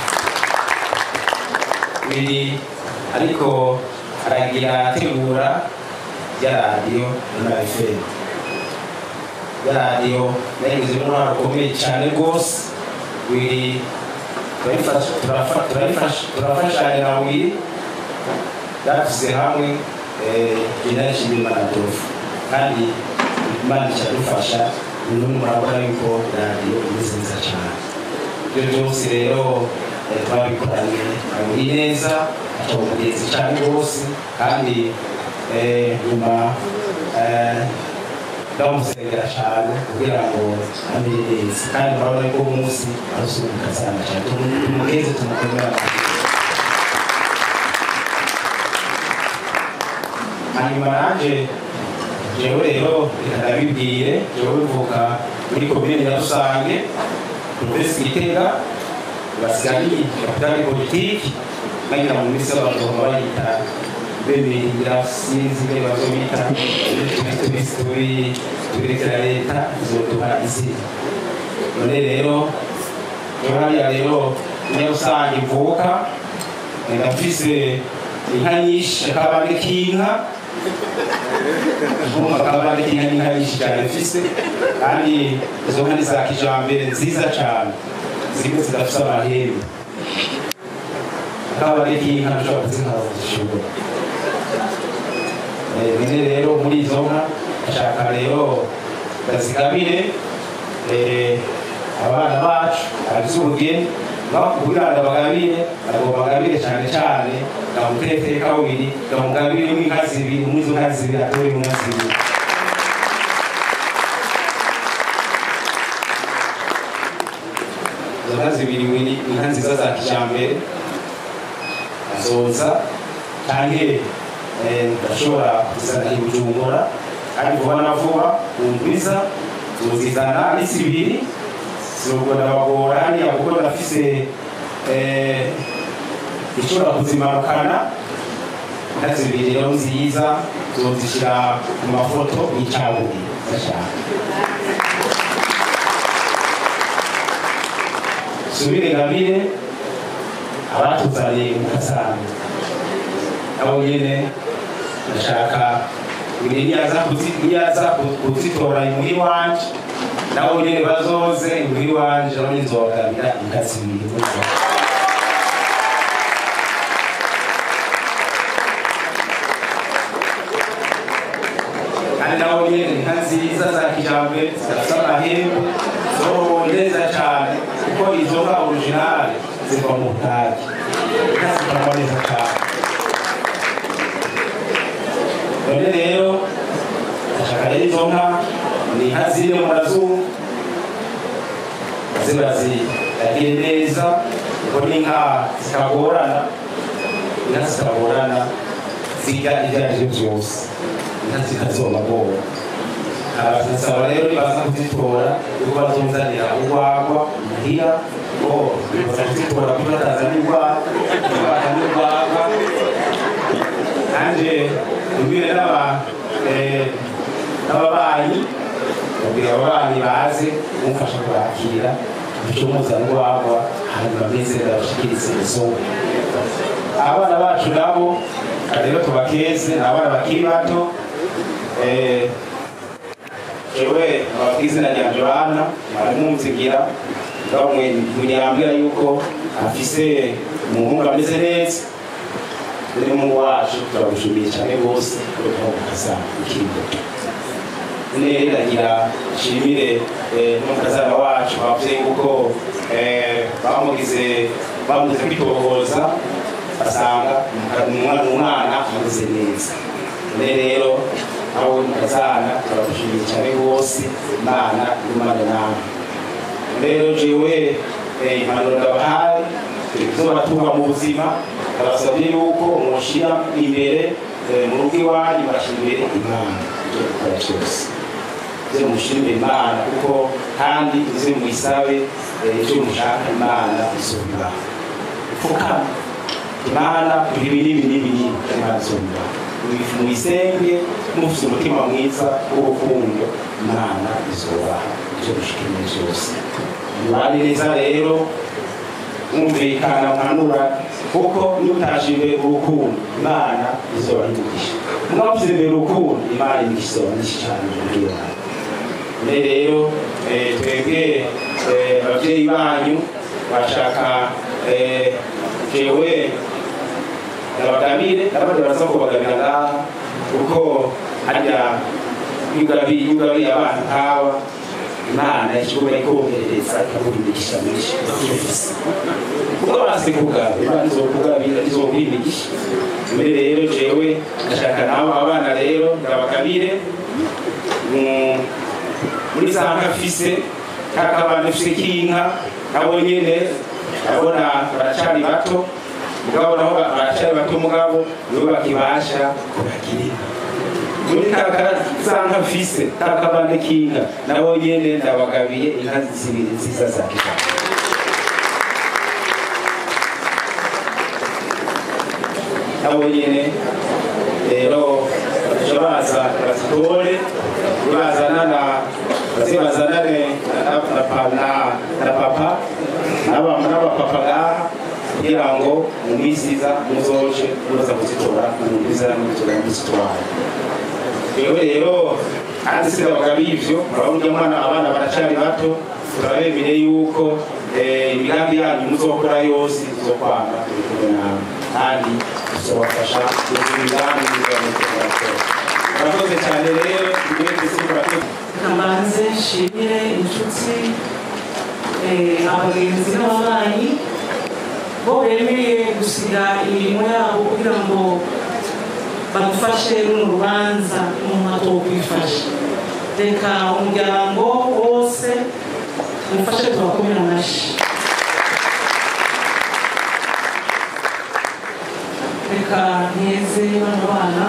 biri ariko aragira ategura ya radiyo na fm ya radiyo nayigize uruhare rukomeye cyane rwose biri turayifasha- turafa- turayifasha- turafashanya na wiri yatuze hamwe jena ishimimana adolphe kandi imana icyadufasha uno murabona yuko radiyo imeze neza cyane ibyo byose rero eh, twabikoranye muri neza aca umugenzi cyane rwose kandi eh, nyuma eh, ndamusengera cyane kugira ngo amere neza kandi murabona yuko uwo munsi arusubika cyane cyane Tumu- tumugeze tumukomera amashyi. hanyuma nanjye jewe rero reka ndabibwire jewe bivuka muri komine ya rusange provinsi gitega basigaye kapitali politiki nagira mu minsi y'abantu baba bayita bemerera sinzi ibyo bazo bita tubisi turi turekera leta izoduha izina none rero jewe hariya rero niyo rusange ivuka ndafise inka nyinshi akabande k'inka nko akabande k'inka n'inka nyinshi cyane mfise kandi izo nka ni za kijambere nziza cyane zimwe zidafise amahembe akabande k'inka nshobora kuzinkara zishobora bine rero muri izo nka ashaka rero bazigabire eh, abana bacu abagize ubugeni kugira ngo abagabire ntabwo bagabire cyane cyane ngamutete kawiri ngamugabire mu inka zibiri muri izo nka zibiri atore mu nka zibiri izo nka zibiri wiri inka nziza za kijambere azoza canke eh, ndashobora kuzana i bujumbura kandi vuba na vuba umviza zozizana ari zibiri zirubwo ndabagora hariya kuko ndafise eh, ishobora kuzimanukana inka zibiri rero nziza zozishyira ku mafoto y'icaburi ndashaka subire ngabire abatuzaniye umukazana nabo nyene ndashaka ibiri niyaza kuzi- niyaza ku- kuzitora imuhi wanje nabo nyene bazoze imuhi wanje nabo nyene nzobagabira inka zibiri muri zo. kandi nabo nyene inka nziza za kijambere zidafite amahembe zorowe neza cyane kuko izo nka originale ziva mu butaki inka zikorwa neza cyane none rero ndashaka rero izo nka ni inka ziri mu mazuru ziba ziragiye neza kuko n'inka zitagorana inka zitagorana zirya ibyo ari byo byose inka zikazomagora abasaba rero nibaza kuzitora yuko bazonzanira urwagwa muhira ngo baza kuzitora kuko batazana urwagwa batazana urwagwa nanjye mbwire n'aba eh, n'ababanyi babwira ababanyi baze kumfasha kwakira icyo muzana urwagwa hanyuma mwese ndabashikirize isoko abana bacu nabo rero tubakeze ni abana bakiri bato eh, jewe ababwira izina rya joana baramwumvigira munyambwira yuko afise umuhungu ameze neza uri mu wacu turagushimiye cyane rwose kubera ko ukazana ikindi nere iragira nshimire n'umukazana wacu ababyeyi kuko eh, bamugize bamugize kwitohoza basanga umwana umwana ameze neza none rero aho mukazana turagushimiye cyane rwose imana imana nawe rero jewe eh, impanuro ndabahaye zobatunga mu buzima ndabasabye yuko mushyira imbere eh, mu rugo iwanyu bashyira imbere imana ibyo gukora cyose ze mushyira imbere imana kuko kandi ze muyisabe eh, icyo mushaka imana izobibaha pfukama imana ibi n'ibi n'ibi n'ibi imana izobibaha muyisenge mufite umutima mwiza w'urukundo imana izobaha icyo mushika imbere cyose mubane neza rero mwumvikana mpanura kuko nutashe imbere urukundo imana izoba yigisha mwavuze imbere urukundo imana yigisha izoba nyinshi cyane muri yawe none rero eh, twebwe eh, ababyeyi banyu bashaka eh, jewe ndabagabire n'abandi baraza kubagabira ngaha kuko harya yugabiye yugabiye abana nk'aba imana ikibuga ikomerereza ikaguhindukisha menshi kuko basi kugaba imana izokugabira izoguhindukisha mbere rero jewe ndashaka nabo abana rero ndabagabire mm, muri za nka mfise kakabana mfise k'inka nabo nyene ndabona baracari bato mugabo nabo baracari bato mugabo nibo bakibasha kubagirira muri kaka za nka mfise kakabane k'inka nabo nyene ndabagabiye inka zibiri nziza za kijambere nabo nyene rero baje baza bazitore bazana na baze bazanane na- na pa- na- na papa n'aba- n'abapapa ngaha kugira ngo mu minsi iza muzoje muza kuzitora mu minsi iza muzoje muzitwara yewe rero kandi sinabaga bivyo murabona mwana abana baracari bato turabemere yuko eh, imigambi yanyu muzokora yose izokwanga turi kumwe nawe kandi tuzobafasha kugira imigambi muzokora murakoze cyane rero tugire twese murakoze kamanze nshimire inshuti eh, abagenzi n'ababanyi bo bemeye gusiga imirimo yabo kugira ngo badufashe runo rubanza umuntu atokwifasha reka umuryango wose umufashe tubakomere amashyi reka nteze bano bana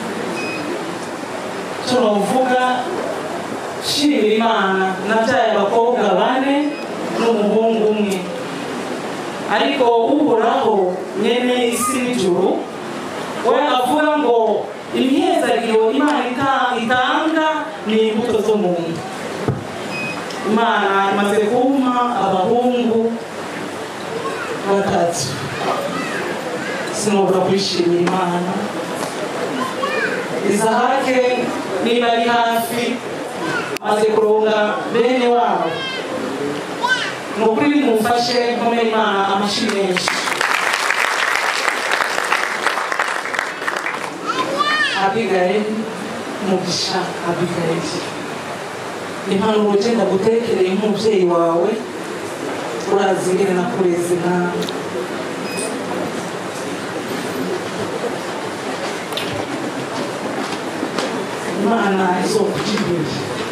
turavuga nshimira imana nabyaye abakobwa bane n'umuhungu umwe ariko uhoraho nyene isi n'ijuru we avuga ngo imyezagiro imana ita- itanga ni imbuto zo mu nda imana imaze kumpa abahungu batatu sinobora kwishimira imana izahake niba ari hafi maze kuronga bene wabo ni ukuri nimumfashe nkomere imana amashyi menshi abigayeli umugisha abigayeli impanuro genda gutekereye nk'umubyeyi wawe urazi ingene nakureze nawe imana izokugirira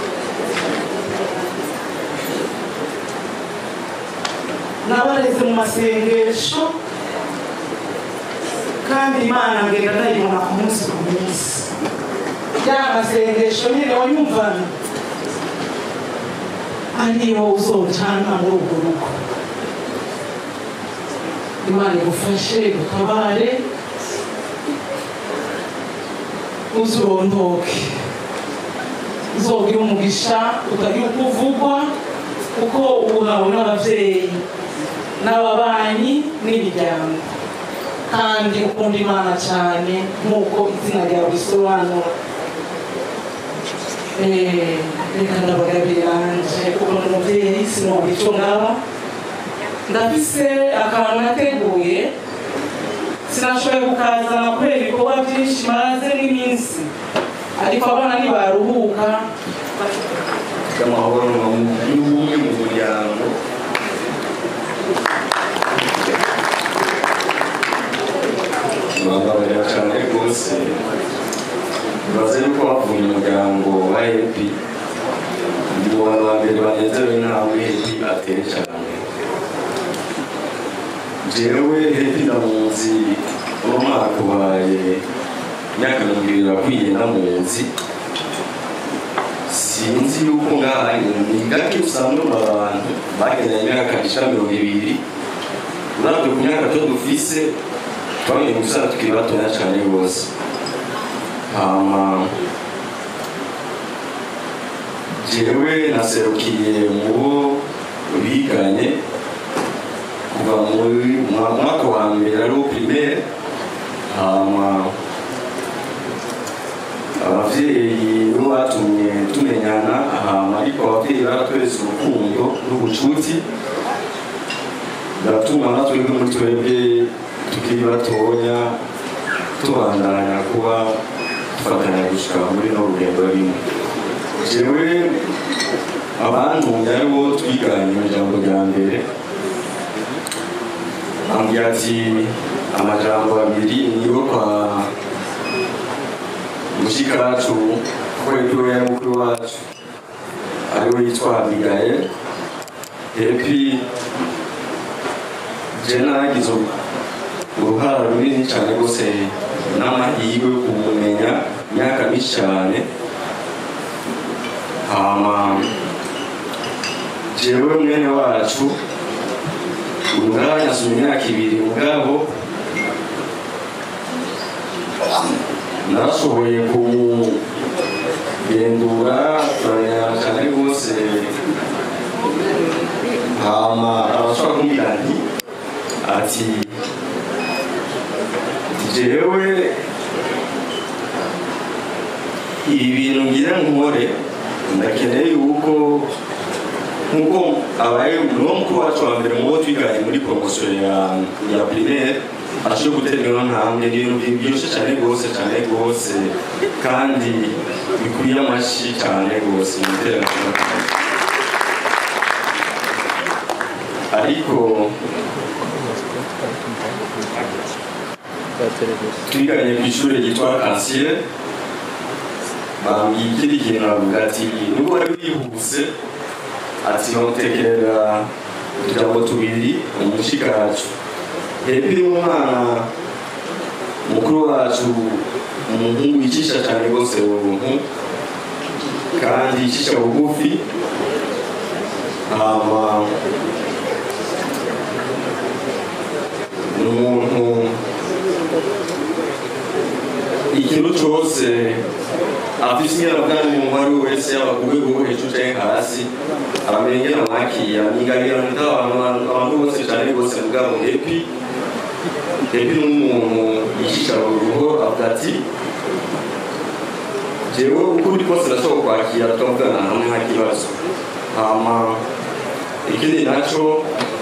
nabareze mu masengesho kandi imana ngenda ndayibona ku munsi ku munsi ya masengesho nyine wanyumvana ariyo uzojana muri urwo rugo imana igufashe igutabare uzurondoke uzogira umugisha utagira uko uvugwa kuko uhawe n'ababyeyi n'ababanyi n'imiryango kandi ukunda imana cyane nk'uko izina ryawe risobanura Eh, reka ndabagabira nje kuko ndi umubyeyi sinumva icyo ngaba ndafise akantu nateguye sinashoboye kukazana kubera ibikorwa byinshi maze n'iminsi ariko abana nibaruhuka y'amahoro y'ubumwe mu muryango bababarira cyane rwose bibaze yuko bavuye umuryango wa hepi ndi mu bantu ba mbere banezerewe intambwe hepi atere cyane jewe hepi ndamuzi uno mwaka ubaye imyaka mirongo ibiri irakwiye ndamuzi sinzi yuko ngaha ni gake usanga mu abantu bagendanye imyaka ishira mirongo ibiri uravye ku myaka to dufise twamenye gusara tukiri batoya cane rwose hama jewe naserukiye mu bo biganye kuva muri mwa- mwaka wa mbere ari uwo primaire hama abavyeyi nibo batumye tumenyana ahantu ariko abavyeyi baratweretse urukundo n'ubucuti biratuma natwe muri twebwe tukiri batonya tubandanya kuba dufatanya gushika muri no rugendo rimwe jewe abantumye aribo twiganye mu ijambo rya mbere ambwira ati amajambo abiri niyo kwa mushikacu kwebwe yari mukuru wacu ariwe yitwa abigael epi je nagize uruhara runini cyane rwose n'amahirwe yo kumumenya imyaka myinshi cyane hama jewe mwene wacu uyu mwanya asoma imyaka ibiri mugabo narashoboye kumugendura turanyana cyane rwose hama arashobora kumbwira nti ati jewe ibintu ngira nkore ndakeneye yuko nkuko abaye niwo mukuru wacu wa mbere mu bo twiganye muri promosiyo ya ya primaire ashobora gutera ino ntambwe ni ibintu biryoshye cyane rwose cyane rwose kandi bikwiye amashyi cyane rwose mu iterambere ariko twiganye ku ishuri ryitwa kansiye bambwiye ikindi kintu bavuga ati nubwo wari wihuse ati bamutekerera utujambo tubiri umushikacu hepi ni umwana mukuru wacu umuhungu yicisha cyane rwose ubuntu kandi yicisha bugufi hama ni umuntu ikintu cyose afite inyarabwami mu wari we wese yaba ku rwego rwo hejuru cyangwa hasi aramenya ingene amwakira nigabira nita abantu abantu bose cyane rwose mugabo hepi hepi ni umuntu yicisha urugo avuga ati jewe uko uri kose ndashobora kwakira tukavugana hamwe nta kibazo hama ikindi naco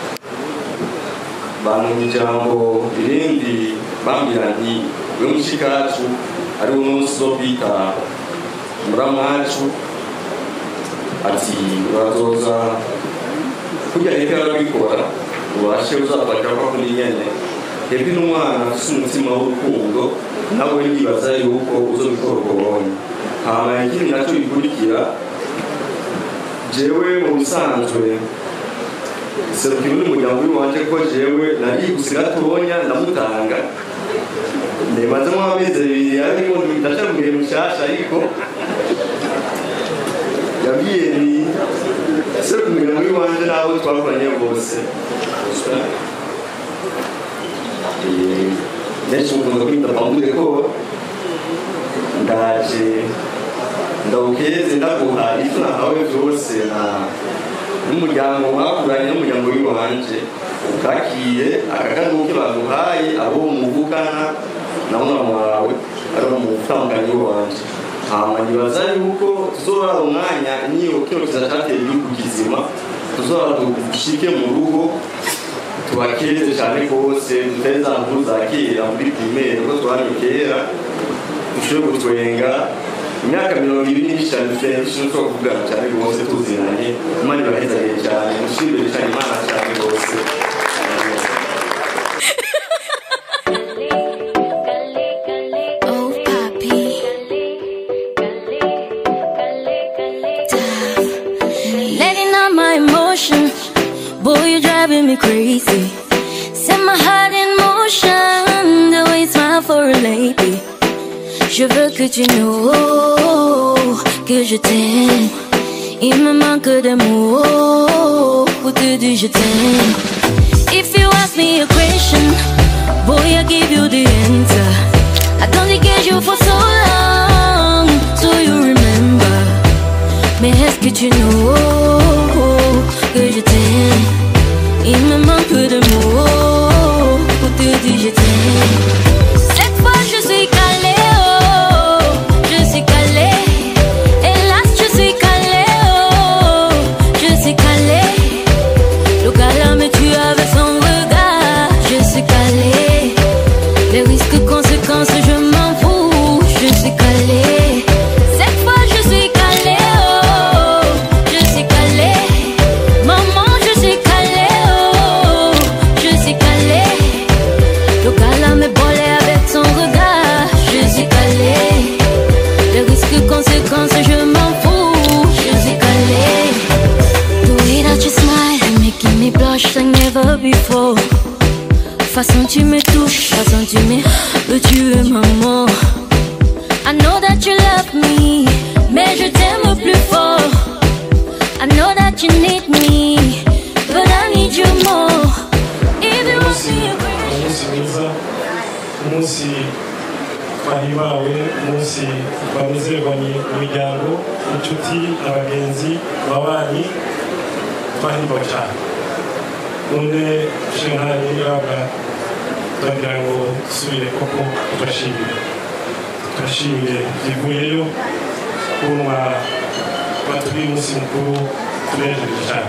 bantu ijambo irindi bambwira nti we mushikacu ari wo munsi wo kwita muramwacu ati urazoza kurya hepe arabikora ubashe uzafatira ko kuri nyene hepe n'umwana afise umutima w'urukundo nawe yibaza yuko uzobikora uko ubonye hama ikindi naco gikurikira jewe mu bisanzwe serukira undi muryango w'iwanje ko jewe nariguse gatonya ndamutanga ndemazemo amezi abiri ariko ndashaka kugira mu mushasha ariko yabwiye ni ese kumenya muri wanje n'abo twakoranye bose Eh, benshi mukunda kwita pambude ko ndaje ndawukeze ndaguha ivyo nahawe vyose na n'umuryango mwakuranye n'umuryango w'iwanje ukakiye akakanuke baguhaye abo muvukana na mwana wawe ari mu mutandukanye w'iwanje hama nibaza yuko tuzora umwanya niyo kino kiza cateye igihugu kizima tuzora dushike mu rugo tubakeze cyane rwose dutari za nkuru za kera muri primere kuko twari kera dushobore gutwenga imyaka mirongo ibiri n'icane dufite dushobora kuvugana cyane rwose tuzinanye imana ibahezagire cyane mushimire cyane imana cyane rwose Oh, papi. Letting out my emotion. Boy, you're driving me crazy. Set my heart in motion. The way you smile for a lady. Je veux que tu know que je t'aime. Il me manque de mots pour te dire je t'aime. If you ask me a question, boy, I give you the answer. I don't get you for so long, so you remember. Mais est-ce que tu know que je t'aime? Il me manque de mots pour te dire je t'aime. Cette fois je suis calée, oh, je suis calée. Hélas, je suis calée, oh, je suis calée. Le gars me tue avec son regard, je suis calée. Les risques, conséquences, je m'en fous, je suis calée. Cette fois je suis calée, oh, je suis calée. Maman, je suis calée, oh, je suis calée. Le gars me bolait avec son regard, je suis calée. Les risques, conséquences, je m'en fous, je suis calée. The way that you smile, you're making me blush like never before. Façon tu me touches, façon tu me veux tuer maman. I know that you love me, mais je t'aime plus fort. I know that you need me, but I need you more. If you want me, umunsi mwiza umunsi twahimbawe umunsi banezerwanye mu miryango inshuti abagenzi ababanyi twahimbawe cyane none shentari yaga turagira ngo dusubire koko turashimire turashimire bivuyeyo kumwa baturiye umunsi mukuru tunejeje cyane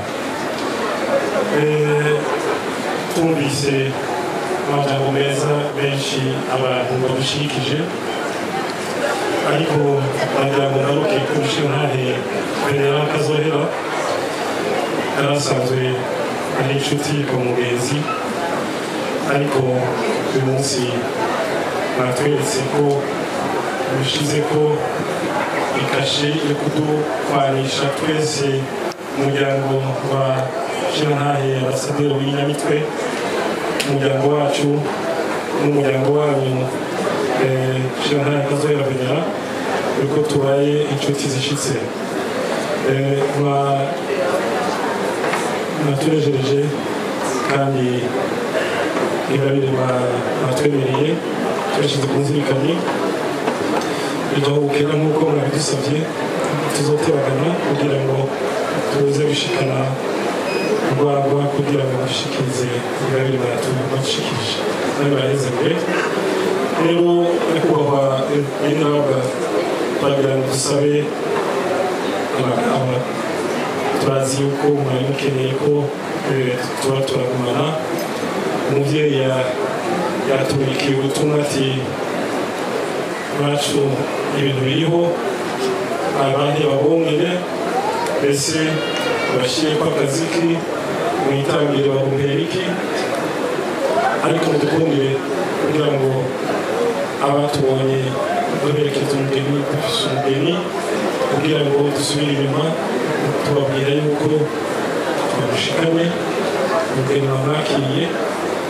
Eh, twumvise amajambo meza benshi abantu badushikije ariko nagira ngo ngaruke ku nshinkahe kurera akazohera yari asanzwe ari inshuti ku mugenzi ariko uyu munsi mwatweretse ko bishize ko ikashe yo kudukwanisha twese umuryango wa shinkahe abasaderi w'inyamitwe umuryango wacu n'umuryango wanyu shinkahe kazohera venera yuko tubaye inshuti zishitse Eh, mwa- mwatunejereje kandi ingabire mwa- mwatwemereye tuyashyize ku nzirikanye bidahubukira nk'uko mwabidusabye tuzoteragana kugira ngo tuze gushikana urwagwa kugira ngo dushikirize ingabire mwatubashikirije nawe barahezagwe rero nyakubahwa inaba turagira ngo dusabe amagambo turazi yuko mwari mukeneye ko eh, tuba turagumana umubyeyi ya- yatubikiye ubutumwa ati bacu ibintu biriho abandi babongere mbese bashyire ko akaziki mwitangire bagumpera iki ariko mudukundire kugira ngo abatubonye duherekeze umugeni dufise umugeni kugira ngo dusubire inyuma tubabwira yuko twamushikanye umugeni wamwakiriye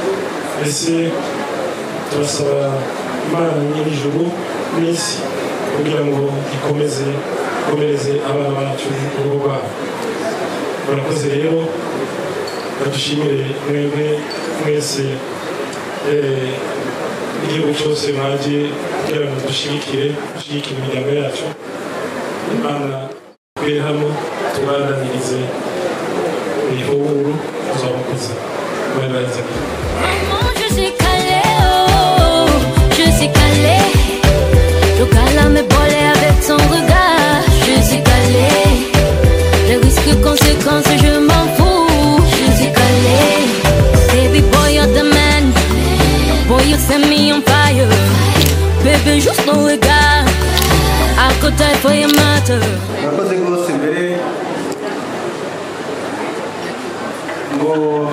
mbese turasaba imana nyir'ijuru n'isi kugira ngo ikomeze ikomereze abana bacu urugo rwabo murakoze rero badushimire mwebwe mwese eh, igihugu cyose mwaje kugira ngo dushigikire dushigikire imiryango yacu imana twe hano tubandanirize ihuburu tuzamukuza mwarangiza Maman, je suis calé, oh, je suis calé. Le gars me bolé avec son regard. Je suis calé. Les risques, conséquences, je m'en fous. Je suis calé. Baby boy, you're the man. Boy, you set me on fire. Baby, juste ton regard. I could die for your matter. murakoze rwose mbere ngo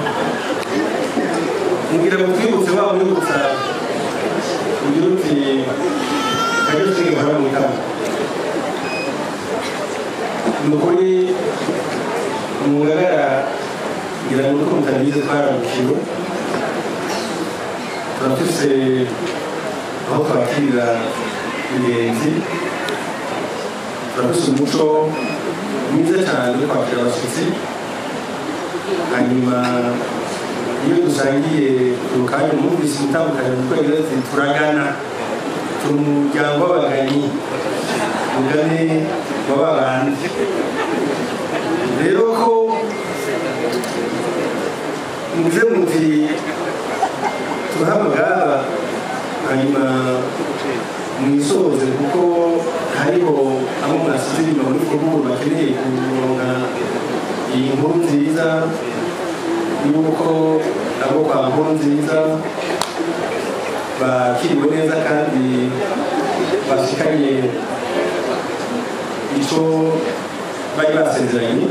ngira ngo twibutse wa mwibutsa ugira uti kajya usiga nkora mu itama ni ukuri mu ngagara ngira ngo uko mutabizi twararukiwe turafise aho twakirira ingenzi turafise umuco mwiza cyane wo kwakira abashyitsi hanyuma iyo dusangiye urukanya mwumvise umutandukanye mu kwezi ati turagana turi umuryango w'abaganyi mugane wa babandi rero ko muze muti turahamagara hanyuma mwisoze kuko hariho abo mwasize inyuma muri kuburu bakeneye kuronka iyi nkuru nziza yuko abo kwa nkuru nziza bakiriwe neza kandi bashikanye icyo bari basezeranye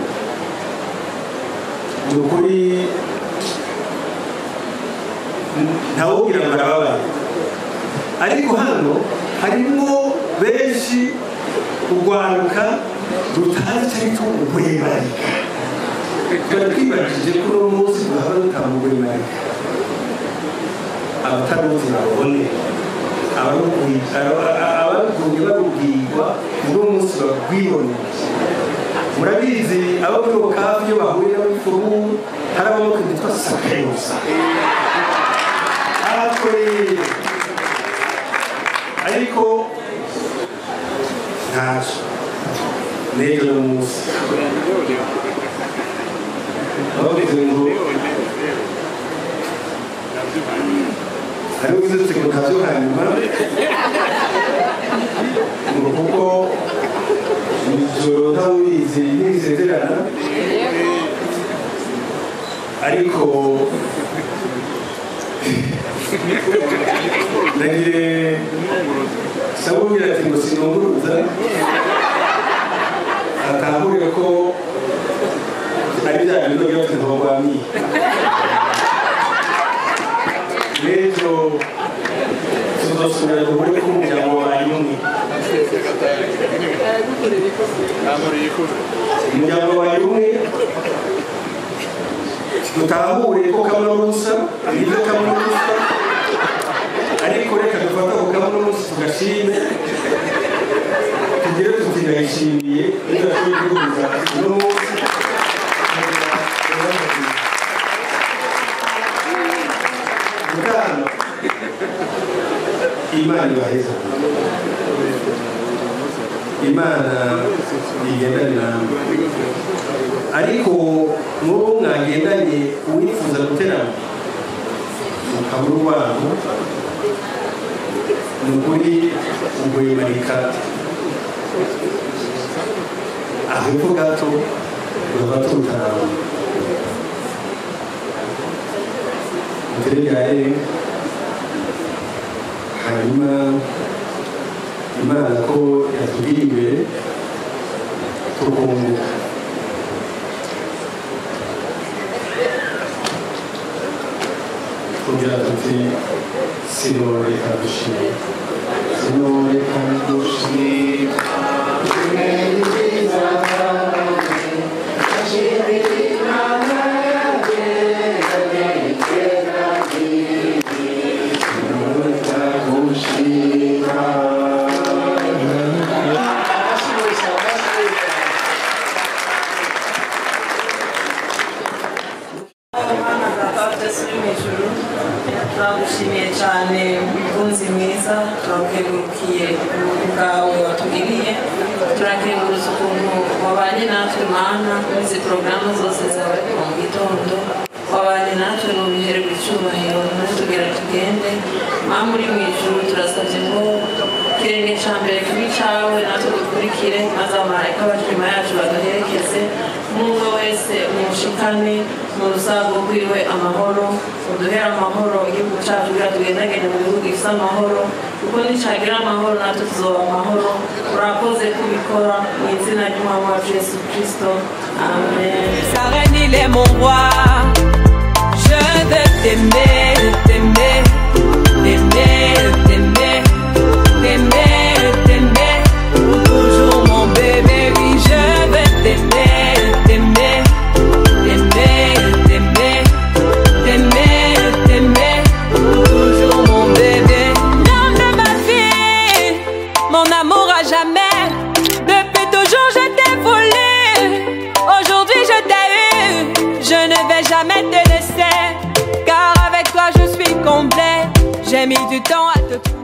ni ukuri ntawubwira ngo arababaye ariko hano harimo benshi urwaruka rutazi cyangwa uguhemarika tuba twibajije ko uno munsi duhora dutamuguhemarika abataruzi babone abarukunye barubwirwa uno munsi babwiboneye murabizi abo muri okafu iyo bahuye n'abifuru hari abamoko bitwa sakayosa abakoreye ariko ntacyo n'ejo n'umunsi abagize ngo hariho izitse ngo ntabyo hanyuma ngo kuko ijoro ntawubizi ntibisezerana ariko nagire sabubwira ati ngo sinunguruza atahurira ko ari bya bintu byose ntobwamiye n'ejo tuzosubira duhure ko umuryango wabaye umwe umuryango wabaye umwe dutahure ko kamwe n'ubusa nibyo kamwe n'ubusa ariko reka dufate ako kamwe n'ubusa tugashime tugire tuti ndayishimiye ibyo yashoboye guhuza uno munsi mutano imana ibaheza imana igendane namwe ariko n'uwo mwagendanye uwifuza guterana mukabura urwango ni ukuri uguhimarika aho epfo gato urava tutaraba muteregare hanyuma imana ko yatubwiye imbere tukunguka kugira tuti sinoreka dushime sinoreka dushime mukunzi mwiza turakengurukiye ubuntu bwawe watugiriye turakengurutse ukuntu wabanye natwe mana muri izi porogaramu zose zawe kuva mu gitondo wabanye natwe mu bihererwa icyubahiro natwe tugera tugende mama uri mu ijuru turasabye ngo ikirenge cya mbere kibi cyawe natwe dukurikire maze abamarayika baje inyuma yacu baduherekeze umwe wese umushikane mu rusago rwiwe amahoro uduhere amahoro igihugu cyacu kugira tugendagende mu bihugu gifite amahoro kuko nicagira amahoro natwe tuzoba amahoro urakoze kubikora mu izina ry'umwami wacu yesu kirisito amen Sa reine, il est mon roi. Je veux t'aimer, t'aimer, t'aimer, t'aimer, t'aimer, t'aimer. Pour toujours, mon bébé, oui, je veux t'aimer, t'aimer, t'aimer, t'aimer, t'aimer, t'aimer. Pour toujours, mon bébé. L'homme de ma vie, mon amour à jamais. Depuis toujours, je t'ai voulu. Aujourd'hui, je t'ai eu. Je ne vais jamais te laisser. Car avec toi, je suis complet. J'ai mis du temps à te trouver.